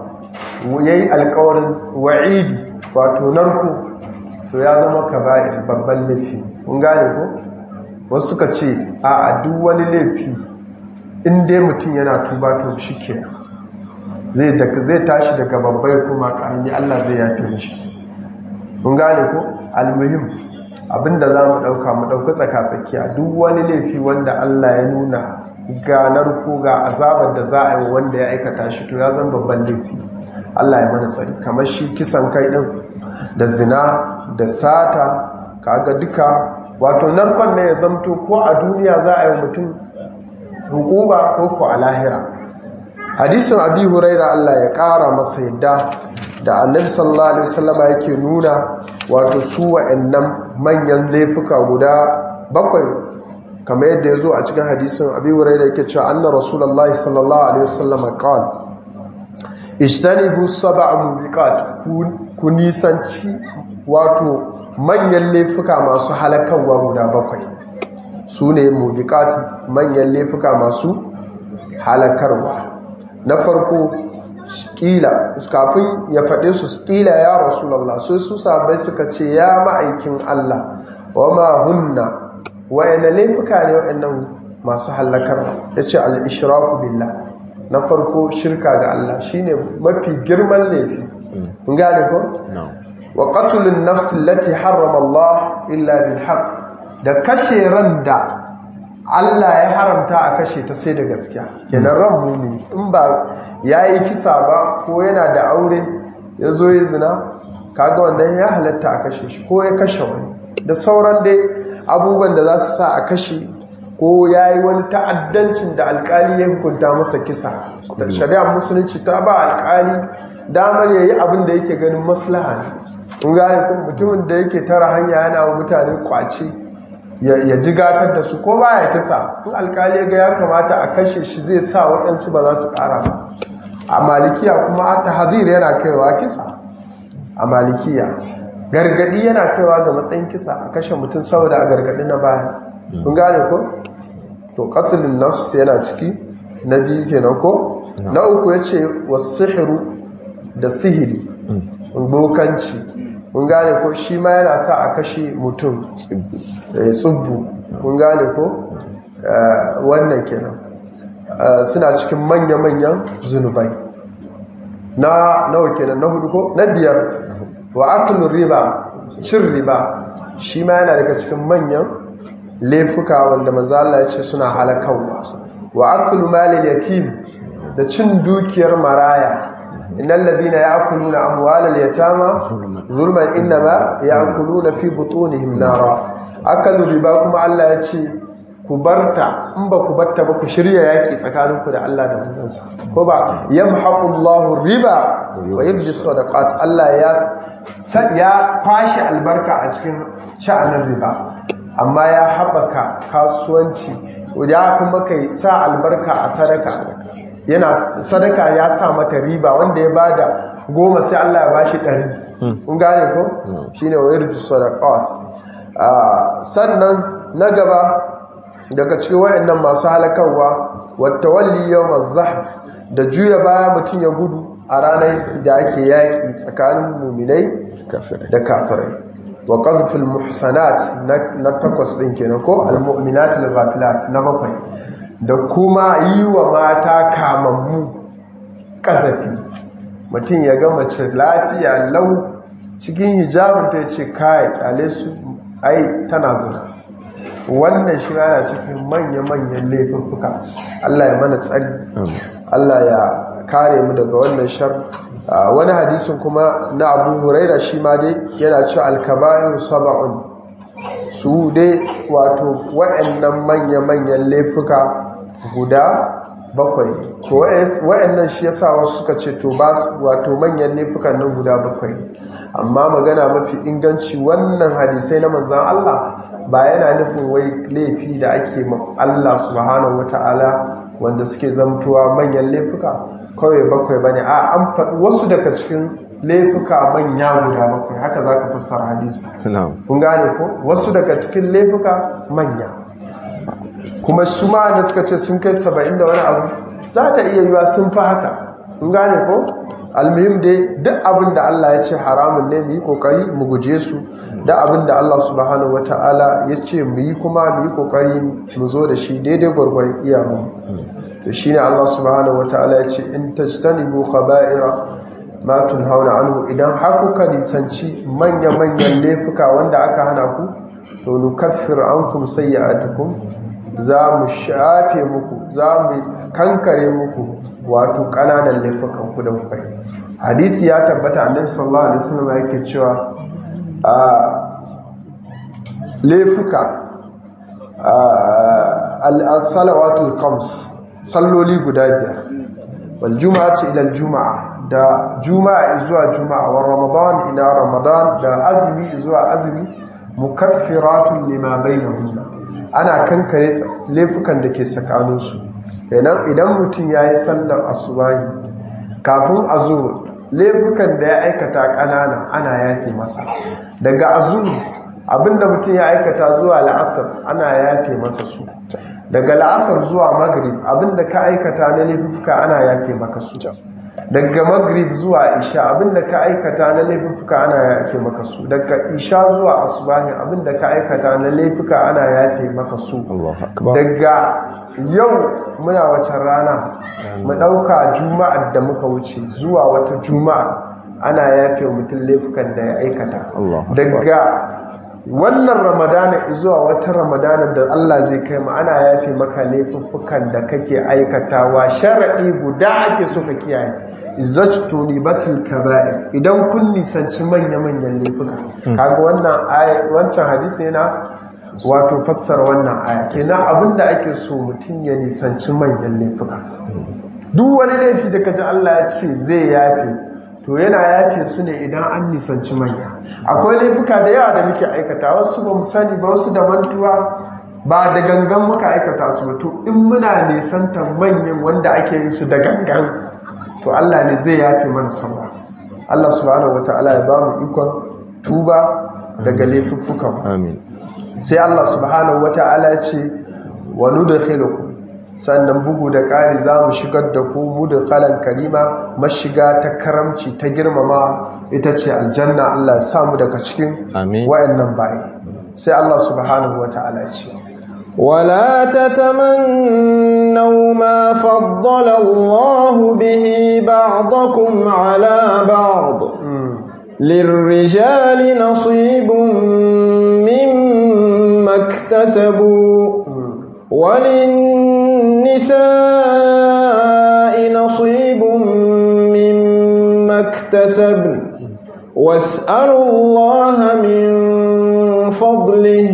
yi ya yi alkawarin wa'idi wato narko to ya zama kaba'ir babban laifi kun gane ko wasu suka ce a duk wani laifi in dai mutum yana tuba to shi kenan zai zai tashi daga babbai kuma karami Allah zai yafe mishi mun gane ko almuhim abinda za mu ɗauka mu ɗauki tsaka-tsakiya duk wani laifi wanda Allah ya nuna ganar ko ga azabar da za a yi wanda ya aikata shi to ya zan babban laifi Allah ya mana tsari kamar shi kisan kai ɗin da zina da sata kaga duka wato narkon ne ya zamto ko a duniya za a yi mutum hukuma ko ko a lahira hadisin abi huraira Allah ya ƙara masa yadda da annabi sallallahu alaihi wasallama yake nuna wato su wa'annan manyan laifuka guda bakwai kamar yadda ya zo a cikin hadisin abi huraira yake cewa anna rasulullahi sallallahu alaihi wasallama qala ijtanibu sab'a mubiqat ku nisanci wato manyan laifuka masu halakarwa guda bakwai su ne mubiqat manyan laifuka masu halakarwa na farko kila kafin ya faɗe su kila ya rasulallah sai su sabai suka ce ya ma'aikin Allah wa ma hunna wa'ina laifuka ne wa'annan masu halakarwa ya ce al'ishiraku billah na farko shirka ga Allah shine mafi girman laifi gane ko? wa qatulun nafsi allati harrama Allah illa bil haqq da kashe ran da Allah ya haramta a kashe ta sai da gaskiya kenan ran mumini in ba yayi kisa ba ko yana da aure ya zo ya zina kaga wannan ya halatta a kashe shi ko ya kashe wani da sauran dai abubuwan da za su sa a kashe ko ya yi wani ta'addancin da alkali ya hukunta masa kisa shari'ar musulunci ta ba alkali damar ya yi abin da yake ganin maslaha ne in gane kuma mutumin da yake tara hanya yana wa mutane kwace ya ji gatar da su ko ba ya kisa in alkali ga ya kamata a kashe shi zai sa waɗansu ba za su ƙara ba a malikiya kuma ta hazir yana kaiwa kisa a malikiya gargadi yana kaiwa ga matsayin kisa a kashe mutum saboda a gargadi na baya kun gane ko to qatlun nafs yana ciki na biyu kenan ko na uku yace was-sihru da sihiri bokanci kun gane ko shi ma yana sa a kashe mutum tsubbu kun gane ko wannan kenan suna cikin manya-manyan zunubai na nawa kenan na hudu ko na biyar wa aklun riba cin riba shi ma yana daga cikin manyan laifuka wanda manzo Allah ya ce suna halakawa wa aklu malil yatim da cin dukiyar maraya innal ladina ya'kuluna amwalal yatama zulman inma ya'kuluna fi butunihim nara akalu riba kuma Allah ya ce ku barta in ba ku barta ba ku shirya yaki tsakaninku da Allah da manzansa ko ba yamhaqullahu riba wa yubdi sadaqat Allah ya ya kwashi albarka a cikin sha'anin riba amma ya haɓaka kasuwanci ya kuma kai sa albarka a sadaka yana sadaka ya sa mata riba wanda ya bada goma sai Allah ya bashi ɗari kun gane ko shine wa yurbi sadaqat sannan na gaba daga cikin wayannan masu halakarwa wattawalli yawmaz zahf da juya baya mutun ya gudu a ranar da ake yaki tsakanin muminai da kafirai wa qadhful muhsanat na takwas din kenan ko almu'minat al-ghafilat na bakwai da kuma yi wa mata kamammu kazafi mutum ya ga mace lafiya lau cikin hijabin ta yace kai kyale su ai tana zina wannan shi yana cikin manya-manyan laifuffuka Allah ya mana tsari Allah ya kare mu daga wannan shar wani hadisin kuma na abu huraira shi ma dai yana ci alkaba'in saba'un su dai wato wa'annan manya-manyan laifuka guda bakwai to wa'annan shi yasa wasu suka ce to ba wato manyan laifukan nan guda bakwai amma magana mafi inganci wannan hadisai na manzan Allah ba yana nufin wai laifi da ake Allah subhanahu wata'ala wanda suke zamtuwa manyan laifuka kawai bakwai bane a an faɗi wasu daga cikin laifuka manya guda bakwai haka za ka fassara hadisi kun gane ko wasu daga cikin laifuka manya kuma su ma da suka ce sun kai saba'in da wani abu za ta iya yiwa sun fi haka kun gane ko almuhim dai duk abin da Allah ya ce haramun ne mu yi kokari mu guje su da abin da Allah subhanahu wataala ya ce mu yi kuma mu yi kokari mu zo da shi daidai gwargwaron iyamu to shine Allah subhanahu wataala ya ce in tajtanibu khaba'ira ma tunhauna anhu idan har kuka nisanci manya-manyan laifuka wanda aka hana ku to nukaffir ankum sayyi'atukum za mu shafe muku za mu kankare muku wato kananan laifukan ku da kuka yi hadisi ya tabbata annabi sallallahu alaihi wasallam yake cewa a laifuka al-salawatul khams salloli guda biyar wal juma'atu ila al-juma'a da juma'a zuwa juma'a wa ramadan ila ramadan da azumi zuwa azumi mukaffiratun lima bainahunna ana kankare laifukan da ke tsakaninsu kenan idan mutum yayi sallar asubahi kafin azur laifukan da ya aikata kanana ana yafe masa daga azur abinda mutum ya aikata zuwa la'asar ana yafe masa su daga la'asar zuwa magrib abinda ka aikata na laifuka ana yafe maka su daga magrib zuwa isha abinda ka aikata na laifuka ana yafe maka su daga isha zuwa asubahi abinda ka aikata na laifuka ana yafe maka su daga yau muna wacan rana mu dauka juma'ar da muka wuce zuwa wata juma'a ana yafe mutum laifukan da ya aikata daga wannan ramadana zuwa wata ramadana da Allah zai kai mu ana yafe maka laifuffukan da kake aikatawa sharadi guda ake so ka kiyaye izzatu libatil kaba'ir idan kun nisanci manya-manyan laifuka kaga wannan aya wancan hadisi yana wato fassara wannan aya kenan abinda ake so mutum ya nisanci manyan laifuka duk wani laifi da kaji Allah ya ce zai yafe to yana yafe su ne idan an nisanci manya akwai laifuka da yawa da muke aikata wasu ba mu sani ba wasu da mantuwa ba da gangan muka aikata su ba to in muna nisantar manyan wanda ake yin su da gangan to Allah ne zai yafe mana sauwa Allah subhanahu wataala ya ba mu ikon tuba daga laifuffukan amin sai Allah subhanahu wataala ya ce wa nudkhilukum sannan bugu da ƙari za mu shigar da ku mu da kalan karima mashiga ta karamci ta girmama ita ce aljanna Allah ya samu daga cikin wayannan bayi sai Allah subhanahu wata'ala ce ولا تتمنوا ما فضل الله به بعضكم على بعض للرجال نصيب مما اكتسبوا وللنساء نصيب مما اكتسبن واسألوا الله من فضله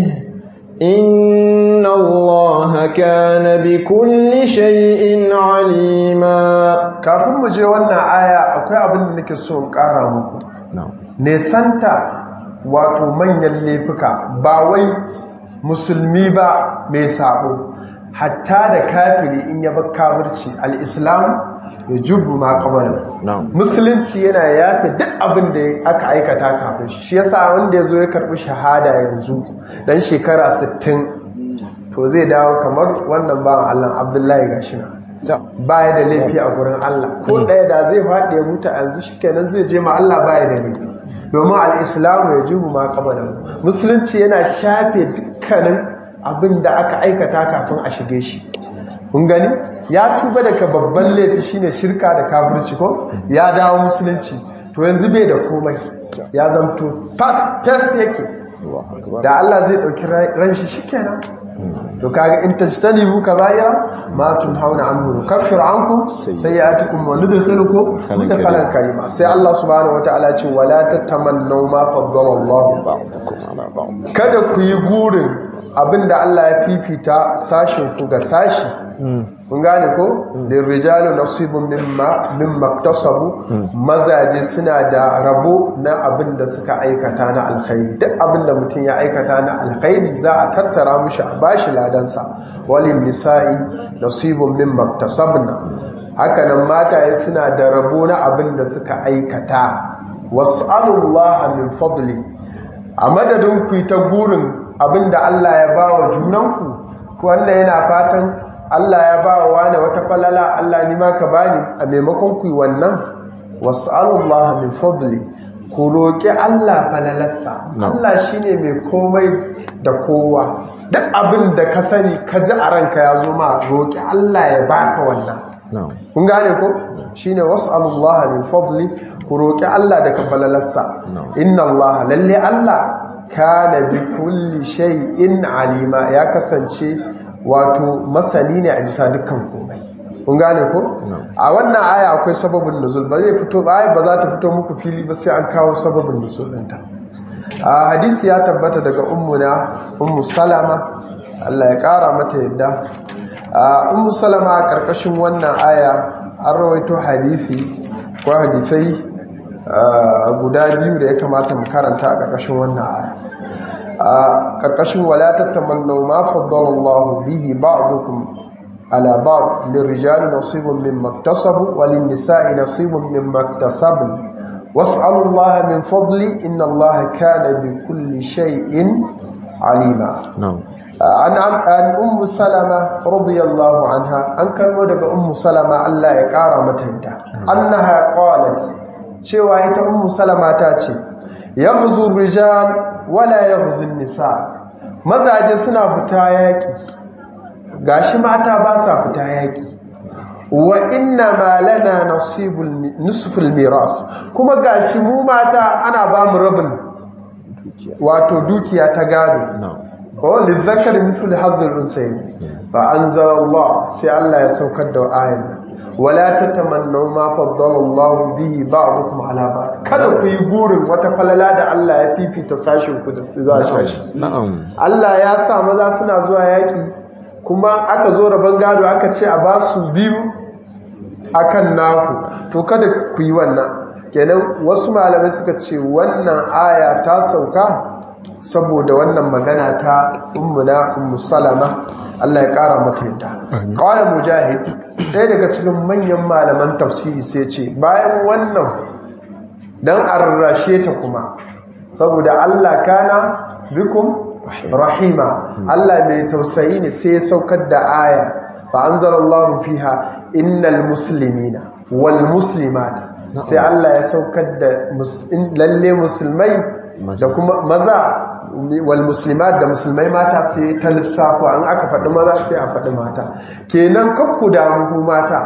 إن الله كان بكل شيء عليما kafin mu je wannan aya akwai abin da nake so in ƙara muku nesanta wato manyan laifuka ba wai musulmi ba mai sabo hatta da kafiri in ya bar kafirci al-islam ya jubu ma qabala musulunci yana yafe duk abin da aka aikata kafin shi shi yasa wanda yazo ya karbi shahada yanzu dan shekara 60 to zai dawo kamar wannan bawan Allah Abdullahi gashina baya da laifi a gurin Allah ko ɗaya da zai faɗi ya mutu yanzu shikenan zai je ma Allah baya da laifi domin al-islam ya jubu ma qabala musulunci yana shafe dukkanin abin da aka aikata kafin a shige shi kun gani ya tuba daga babban laifi shine shirka da kafirci ko ya dawo musulunci to yanzu bai da komai ya zamto fas fas yake da Allah zai dauki ran shi shikenan to kaga in tajtanibu kaba'ira ma tunhauna anhu nukaffir ankum sayi'atukum wa nudkhilukum mudkhalan karima sai Allah subhanahu wataala ya ce wala tatamannu ma faddala Allah ba'dakum ala ba'd kada ku yi gurin abinda Allah ya fifita sashin ku ga sashi kun gane ko lirrijalu nasibun mimma mimma iktasabu mazaje suna da rabo na abinda suka aikata na alkhairi duk abinda mutum ya aikata na alkhairi za a tattara mishi a bashi ladansa walin nisa'i nasibun mimma iktasabna haka nan mataye suna da rabo na abinda suka aikata was'alullaha min fadli a madadin ku ta gurin abinda Allah ya bawa junanku ko wanda yana fatan Allah ya ba wa wani wata falala Allah ni ma ka bani a maimakon ku wannan was'alullaha min fadli ku roƙi Allah falalarsa No. Allah shine mai komai da kowa duk abin da ka sani ka ji a ranka ya zo ma roƙi Allah ya baka wannan na'am kun gane ko shine was'alullaha min fadli ku roƙi Allah daga falalarsa No. inna Allah lalle Allah kana bi kulli shay'in alima ya kasance wato masani ne a bisa dukkan komai kun gane ko No. a wannan aya akwai sababin nuzul ba zai fito ba ai ba za ta fito muku fili ba sai an kawo sababin nuzul ɗinta a hadisi ya tabbata daga ummuna ummu salama Allah ya kara mata yadda a ummu salama a karkashin wannan aya an rawaito hadisi ko hadisai a, guda biyu da ya kamata mu karanta a karkashin wannan aya a karkashin wala tattamannu ma faddala Allah bihi ba'dukum على بعض للرجال نصيب مما اكتسبوا وللنساء نصيب مما اكتسبن واسألوا الله من فضله إن الله كان بكل شيء عليما na'am عن عن عن أم سلمة رضي الله عنها أن كان ودق أم سلمة الله يقارى متهدى أنها قالت شوى إتا أم سلمة تاتي يغزو الرجال ولا يغزو النساء مزاج سنة فتاياكي gashi mata ba sa fita yaki wa inna ma lana nasibul nisful miras kuma gashi mu mata ana ba mu rabin wato dukiya ta gado na'am wa lizakar mithlu hadhil unsayn fa anzala Allah sai Allah ya saukar da ayan nan wala tatamannu ma faddala Allah bihi ba'dukum ala ba'd kada ku yi burin wata falala da Allah ya fifita sashin ku da sashi na'am Allah ya sa maza suna zuwa yaki kuma aka zo rabon gado aka ce a ba su biyu akan naku to kada ku yi wannan kenan wasu malamai suka ce wannan aya ta sauka saboda wannan magana ta ummuna ummu salama Allah ya kara mata yadda qala mujahid ɗaya daga cikin manyan malaman tafsiri sai ce bayan wannan dan arrashe ta kuma saboda Allah kana bikum rahima Allah mai tausayi ne sai ya saukar da aya fa anzalallahu fiha innal muslimina wal muslimat sai Allah ya saukar da mus- in- lalle musulmai da kuma maza wal muslimat da musulmai mata sai ta lissafo an aka faɗi maza sai a faɗi mata kenan kakku damu ku mata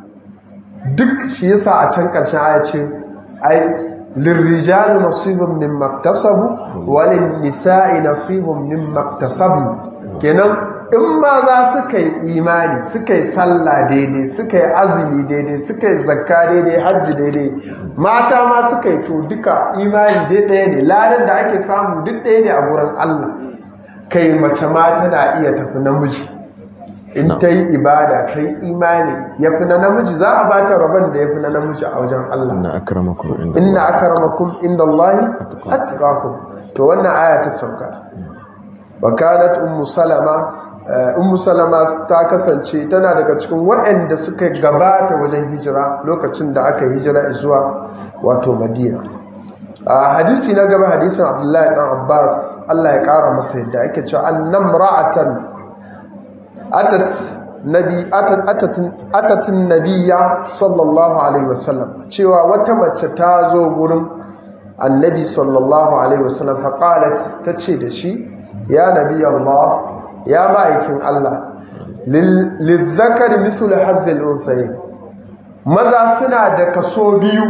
duk shi yasa a can ƙarshen aya ce ai lirrijali nasibun min maktasabu walin nisa'i nasibun min maktasabu kenan in ma za suka yi imani suka yi sallah daidai suka yi azumi daidai suka yi zakka daidai hajji daidai mata ma suka yi to duka imani dai ɗaya ne ladan da ake samu duk ɗaya ne a gurin Allah kai mace ma tana iya tafi namiji in ta yi ibada kai imani ya fi na namiji za a ba ta rabon da ya fi na namiji a wajen Allah inna akramakum inda inna akramakum inda Allahi atqakum to wannan aya ta sauka wa kanat ummu salama eh, ummu salama ta kasance tana daga cikin waɗanda suka gabata wajen hijira lokacin da aka hijira zuwa wato madina a hadisi na gaba hadisin abdullahi dan abbas Allah ya kara masa yadda ake cewa annam ra'atan atat nabi atat atatin atatin nabiyya sallallahu alaihi wasallam cewa wata mace ta zo gurin annabi sallallahu alaihi wasallam fa qalat tace da shi ya nabi Allah ya ma'aikin Allah lizzakari mithlu hadhil unsayin maza suna da kaso biyu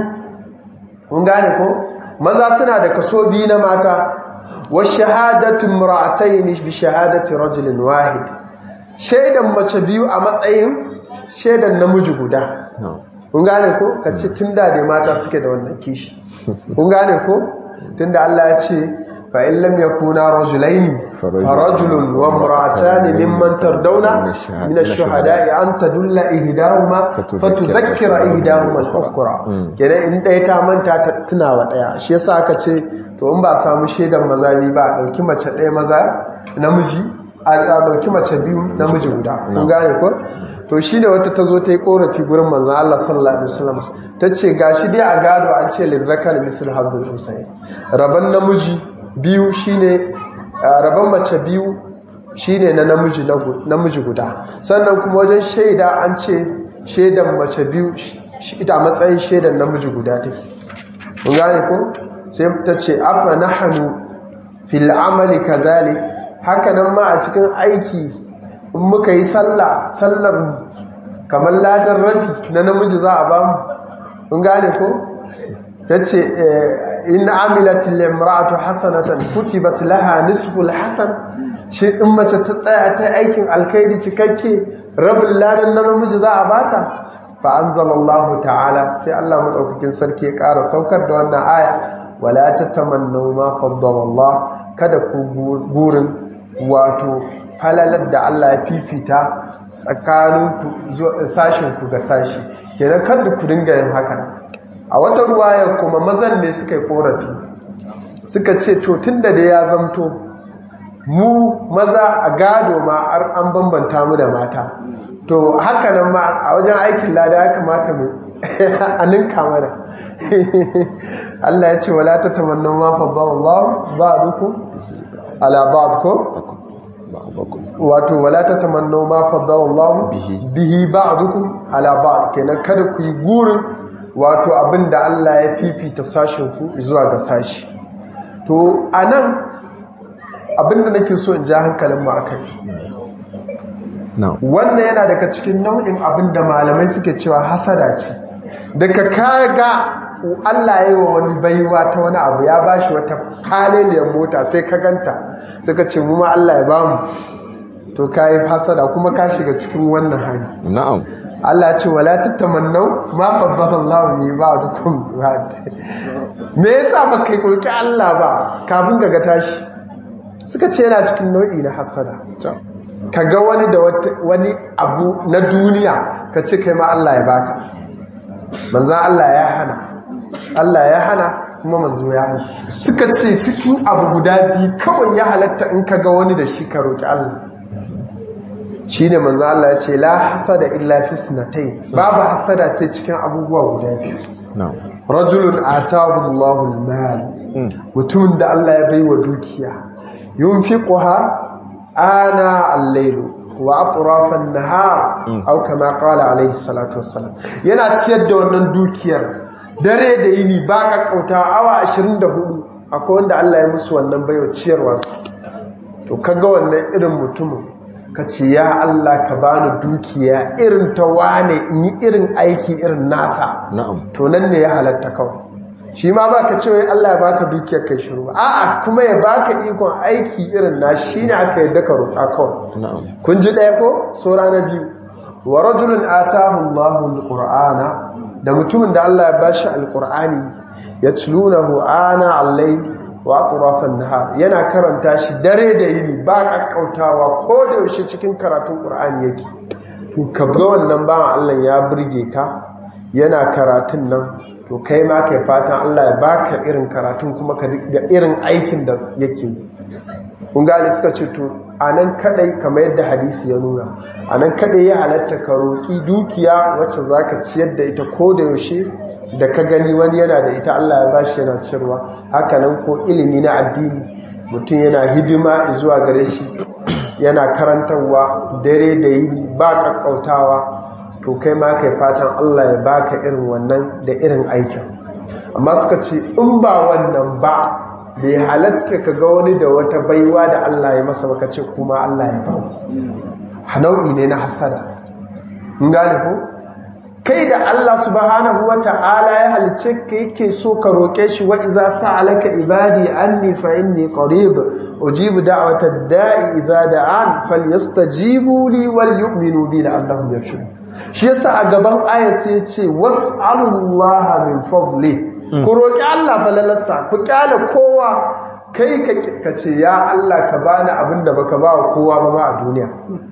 kun gane ko maza suna da kaso biyu na mata wa shahadatu imra'atayn bi shahadati rajulin wahid shaidan mace biyu a matsayin shaidan namiji guda na'am kun gane ko ka ce tun da dai mata suke da wannan kishi kun gane ko tun da Allah ya ce fa in lam yakuna rajulaini fa rajulun wa imra'atani mimman tardawna min ash-shuhada'i an tadulla ihdahuma fatudhakkira ihdahuma al-ukhra kenan in ɗaya ta manta ta tuna wa ɗaya shi yasa aka ce to in ba samu shaidan maza biyu ba a ɗauki mace ɗaya maza namiji a ɗauki mace biyu namiji guda kun gane ko to shi ne wata ta zo ta yi korafi gurin manzan Allah sallallahu Alaihi wasallam ta ce ga shi dai a gado an ce lizzakar mithil hazin husayn rabon namiji biyu shi ne rabon mace biyu shi ne na namiji guda sannan kuma wajen shaida an ce shaidan mace biyu ita matsayin shaidan namiji guda take kun gane ko sai ta ce afa nahnu fil amali kadhalik haka nan ma a cikin aiki in muka yi sallah sallar mu kamar ladan rabi na namiji za a bamu kun gane ko tace in amilat limra'atu hasanatan kutibat laha nisful hasan shi in mace ta tsaya ta aikin alkhairi cikakke rabin ladan na namiji za a bata fa anzalallahu ta'ala sai Allah madaukakin sarki ya ƙara saukar da wannan aya wala tatamannu ma faddala Allah kada ku burin wato falalar da Allah ya fifita tsakanin sashin ku ga sashi kenan kada ku dinga yin haka a wata ruwayar kuma mazan ne suka yi korafi suka ce to tunda da ya zamto mu maza a gado ma an bambanta mu da mata to haka nan ma a wajen aikin lada ya kamata mu a ninka mana Allah ya ce wala ta tamanna ma faddallahu ba'dukum ala ba'd ko wato wala ta tamanna ma faddallahu bihi ba'dukum ala ba'd kenan kada ku yi gurin wato abinda Allah ya fifita sashin ku zuwa ga sashi to anan abinda nake so in ja hankalin mu akai wannan yana daga cikin nau'in abinda malamai suke cewa hasada ce daga kaga Allah ya yi wa wani baiwa ta wani abu ya bashi wata haliliyar mota sai ka ganta suka ce mu ma Allah ya bamu to kai hasada kuma ka shiga cikin wannan hali na'am Allah ya ce wala tatamannu ma faddala Allah ni ba'dukum me yasa baka yi kulki Allah ba kafin ga tashi suka ce yana cikin nau'i na hasada ka ga wani da wani abu na duniya ka ce kai ma Allah ya baka manzan Allah ya hana Allah ya hana kuma manzo ya hana suka ce cikin abu guda biyu kawai ya halatta in ka ga wani da shi ka roki Allah shi ne manzan Allah ya ce la hasada illa fi sinatai babu hasada sai cikin abubuwa guda biyu rajulun atahu Allahu al-mal mutumin da Allah ya baiwa dukiya yunfiquha ana al-layl wa atrafan nahar aw kama qala alayhi salatu wassalam yana ciyar da wannan dukiyar dare da yini ba kakkauta awa 24 akwai wanda Allah ya musu wannan baiwa ciyarwa su to kaga wannan irin mutumin ka ce ya Allah ka bani dukiya irin ta wane in yi irin aiki irin nasa na'am to nan ne ya halatta kawai shi ma ba ka cewa Allah ya baka dukiyar kai shiru a'a kuma ya baka ikon aiki irin na shi ne aka yadda ka roƙa kawai na'am kun ji ɗaya ko sura na biyu wa rajulun atahu Allahu alqur'ana da mutumin da Allah ya bashi alqur'ani yatlunahu ana al-layl wa atrafan nahar yana karanta shi dare da yini ba kakkautawa ko da yaushe cikin karatun qur'ani yake to ka ga wannan ba Allah ya burge ka yana karatun nan to kai ma kai fatan Allah ya baka irin karatun kuma ka da irin aikin da yake kun gane suka ce to anan kadai kamar yadda hadisi ya nuna anan kadai ya halatta ka roki dukiya wacce zaka ciyar da ita ko da yaushe da ka gani wani yana da ita Allah ya bashi yana ciyarwa haka nan ko ilimi na addini mutum yana hidima zuwa gare shi yana karantarwa dare da yini ba kakkautawa to kai ma kai fatan Allah ya baka irin wannan da irin aikin amma suka ce in ba wannan ba bai halatta ka ga wani da wata baiwa da Allah ya masa baka ce kuma Allah ya ba nau'i ne na hasada in gane ko kai da Allah subhanahu wata'ala ya halice ka yake so ka roke shi wa iza sa'alaka ibadi anni fa inni qarib ujibu da'watad da'i idza da'an falyastajibu li wal yu'minu bi la'allahum yarshudun shi yasa a gaban ayat sai ce was'alullaha min fadli ku roki Allah falalarsa ku kyale kowa kai ka ce ya Allah ka bani abinda baka ba wa kowa ba ma a duniya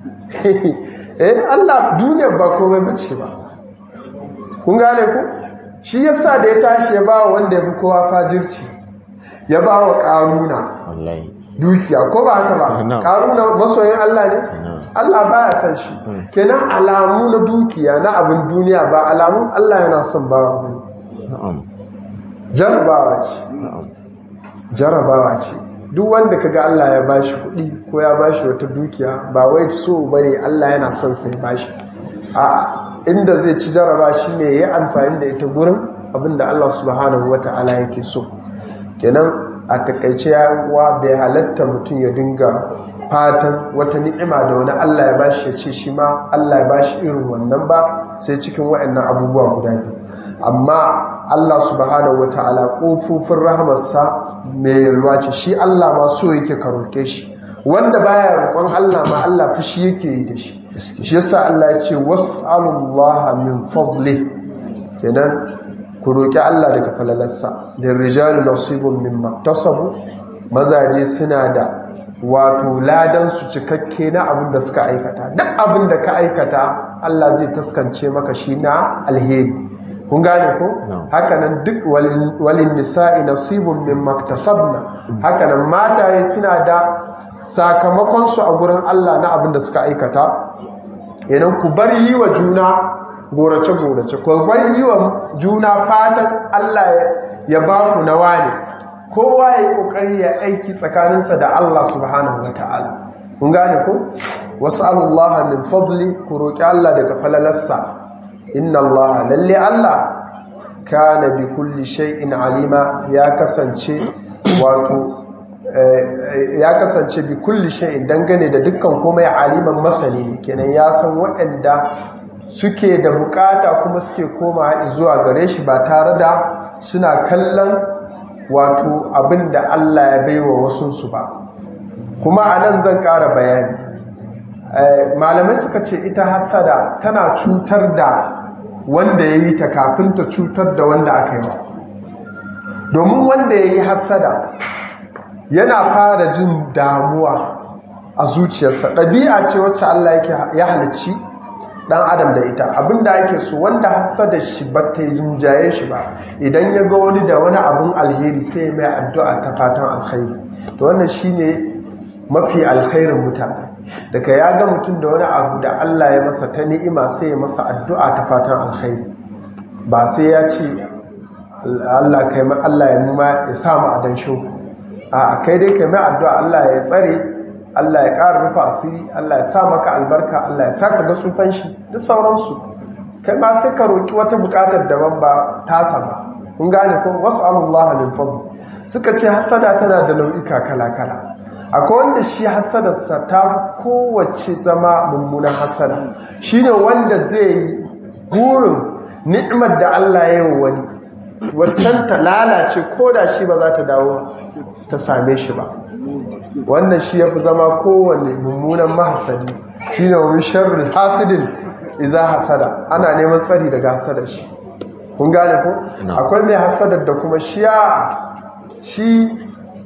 eh Allah duniya ba komai bace ba kun gane ku shi yasa da ya tashi ya ba wanda ya fi kowa fajirci ya ba wa ƙaruna wallahi dukiya ko ba haka ba No. ƙaruna masoyin Allah ne No. Allah ba ya san shi kenan alamu na dukiya na abin duniya ba alamun Allah yana son bawa ba na'am jarabawa ce na'am jarabawa ce duk wanda kaga Allah ya bashi kuɗi ko ya bashi wata dukiya ba wai so bane Allah yana son sai bashi a inda zai ci jaraba shine yayi amfani da ita gurin abinda Allah subhanahu wataala yake so kenan a takaice yawa bai halatta mutum ya dinga fatan wata ni'ima da wani Allah ya bashi ya ce shi ma Allah ya bashi irin wannan ba sai cikin waɗannan abubuwa guda biyu amma Allah subhanahu wata'ala kofofin rahamarsa mai yalwa ce shi Allah ma so yake ka roke shi wanda baya roƙon Allah ma Allah fushi yake yi da shi shi yasa Allah ya ce was'alullaha min fadli kenan ku roki Allah daga falalarsa da rijalu nasibun mimma tasabu mazaje suna da wato ladan su cikakke na abin da suka aikata duk abin da ka aikata Allah zai taskance maka shi na alheri kun gane ko hakanan duk walin nisa'i nasibun mimma tasabna hakanan mataye suna da sakamakon su a gurin Allah na abin da suka aikata idan ku bar yi wa juna gorace-gorace ku bar yi wa juna fatan Allah ya ba ku na wane kowa ya yi kokari ya aiki tsakaninsa da Allah subhanahu wa ta'ala kun gane ko wasu Allah min fadli ku roƙi Allah daga falalarsa inna Allah lalle Allah kana bi kulli shay'in alima ya kasance wato ya kasance bi kulli shay'in dangane da dukkan komai aliman masani ne kenan ya san waɗanda suke da bukata kuma suke koma zuwa gare shi ba tare da suna kallon wato abin da Allah ya baiwa wasunsu ba kuma a nan zan ƙara bayani malamai suka ce ita hasada tana cutar da wanda ya yi ta kafin ta cutar da wanda aka yi wa domin wanda ya yi hasada yana fara jin damuwa a zuciyarsa ɗabi'a ce wacce Allah ya halicci ɗan adam da ita abinda ake so wanda hasada shi ba ta rinjaye shi ba idan ya ga wani da wani abin alheri sai mai addu'a ta fatan alkhairi to wannan shine mafi alkhairin mutane daga ya ga mutum da wani abu da Allah ya masa ta ni'ima sai ya masa addu'a ta fatan alkhairi ba sai ya ce Allah kai ma Allah ya muma ya samu adan shi a kai dai kai mai addu'a Allah ya tsare Allah ya ƙara rufa asiri Allah ya sa maka albarka Allah ya saka ga sufan shi duk sauransu kai ma sai ka roki wata buƙatar daban ba tasa ba kun gane ko was'alullaha lil fadl suka ce hasada tana da nau'ika kala-kala akwai wanda shi hasadarsa ta kowace zama mummunan hasada shi ne wanda zai yi burin ni'imar da Allah ya yi wani waccan ta lalace ko da shi ba za ta dawo ta same shi ba wannan shi ya fi zama kowane mummunan mahasadi shi ne wani sharri hasidin iza hasada ana neman tsari daga hasadar shi kun gane ko akwai mai hasadar da kuma shi ya shi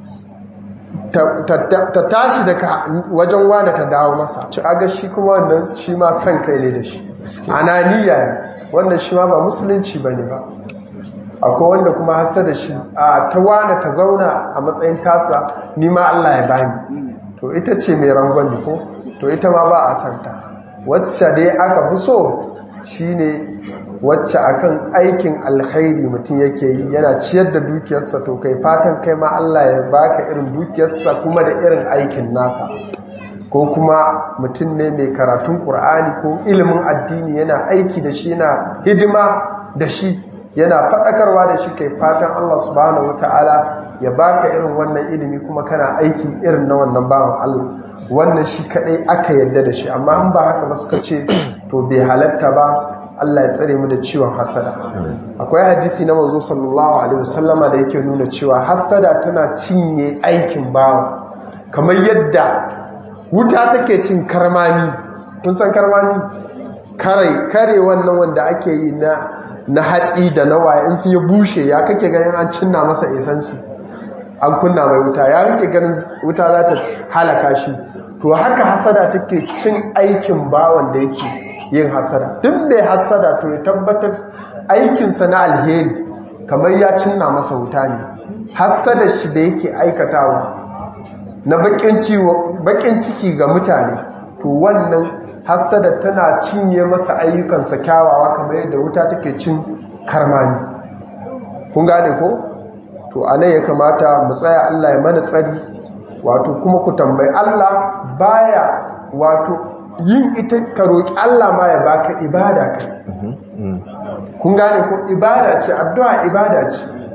ta tashi daga wajen wane ta dawo masa ci aga shi kuma wannan shi ma son kai ne da shi ananiya ne wannan shi ma ba musulunci ba ne ba akwai wanda kuma hasa da shi a ta wane ta zauna a matsayin tasa nima Allah ya bani to ita ce mai rangwami ko to ita ma ba a santa wacce dai aka fi so shine wacce akan aikin alkhairi mutum yake yi yana ciyar da dukiyarsa to kai fatan kai ma Allah ya baka irin dukiyarsa kuma da irin aikin nasa ko kuma mutum ne mai karatun Qur'ani ko ilimin addini yana aiki da shi yana hidima da shi yana faɗakarwa da shi kai fatan Allah subhanahu wataala ya baka irin wannan ilimi kuma kana aiki irin na wannan bawan Allah wannan shi kadai aka yadda da shi amma in ba haka ba suka ce to bai halatta ba Allah ya tsare mu da ciwon hasada akwai hadisi na manzo sallallahu alaihi wasallama da yake nuna cewa hasada tana cinye aikin bawa kamar yadda wuta take cin karmami kun san karmami kare kare wannan wanda ake yi na na hatsi da na waye in sun yi bushe ya kake ganin an cinna masa esansi an kunna mai wuta ya kake ganin wuta za ta halaka shi to haka hasada take cin aikin bawan da yake yin hasada duk mai hasada to ya tabbatar aikinsa na alheri kamar ya cinna masa wuta ne hasada shi da yake aikatawa na bakin ciki ga mutane to wannan hasada tana cinye masa ayyukansa kyawawa kamar yadda wuta take cin karmami kun gane ko to anan ya kamata mu tsaya Allah ya mana tsari wato kuma ku tambayi Allah baya wato yin ita ka roƙi Allah ma ya baka ibada kai kun gane ko ibada ce addu'a ibada ce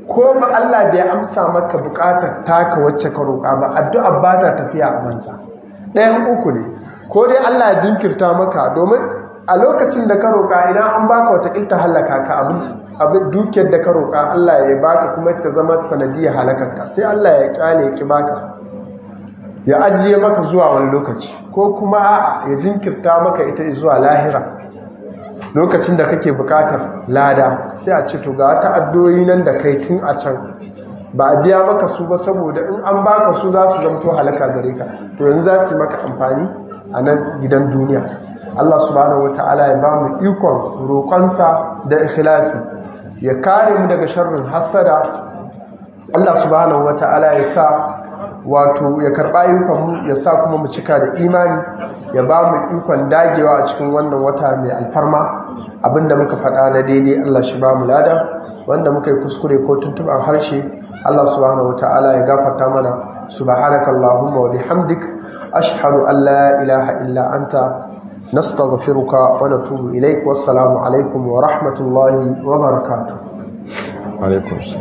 ko ba Allah bai amsa maka bukatar taka wacce ka roƙa ba addu'a ba ta tafiya a banza ɗayan uku ne ko dai Allah ya jinkirta maka domin a lokacin da ka roƙa idan an baka wata ƙilta halaka ka abin abin dukiyar da ka roƙa Allah ya baka kuma ta zama sanadiyar halakarka sai Allah ya kyale ya ki baka ya ajiye maka zuwa wani lokaci ko kuma a'a ya jinkirta maka ita zuwa lahira lokacin da kake bukatar lada sai a ce to ga ta addoyi nan da kai tun a can ba a biya maka su ba saboda in an baka su za su zamto halaka gare ka to yanzu za su yi maka amfani a nan gidan duniya Allah subhanahu wata'ala ya ba mu ikon roƙonsa da ikhlasi ya kare mu daga sharrin hassada Allah subhanahu wata'ala ya sa wato ya karɓa ayyukanmu ya sa kuma mu cika da imani ya ba mu ikon dagewa a cikin wannan wata mai alfarma abinda muka faɗa na daidai Allah shi ba mu lada wanda muka yi kuskure ko tuntuɓar harshe Allah subhanahu wata'ala ya gafarta mana subhanaka allahumma wa bihamdik ashhadu an la ilaha illa anta nastaghfiruka wa natubu ilaik wassalamu alaikum wa rahmatullahi wa barakatuh alaikum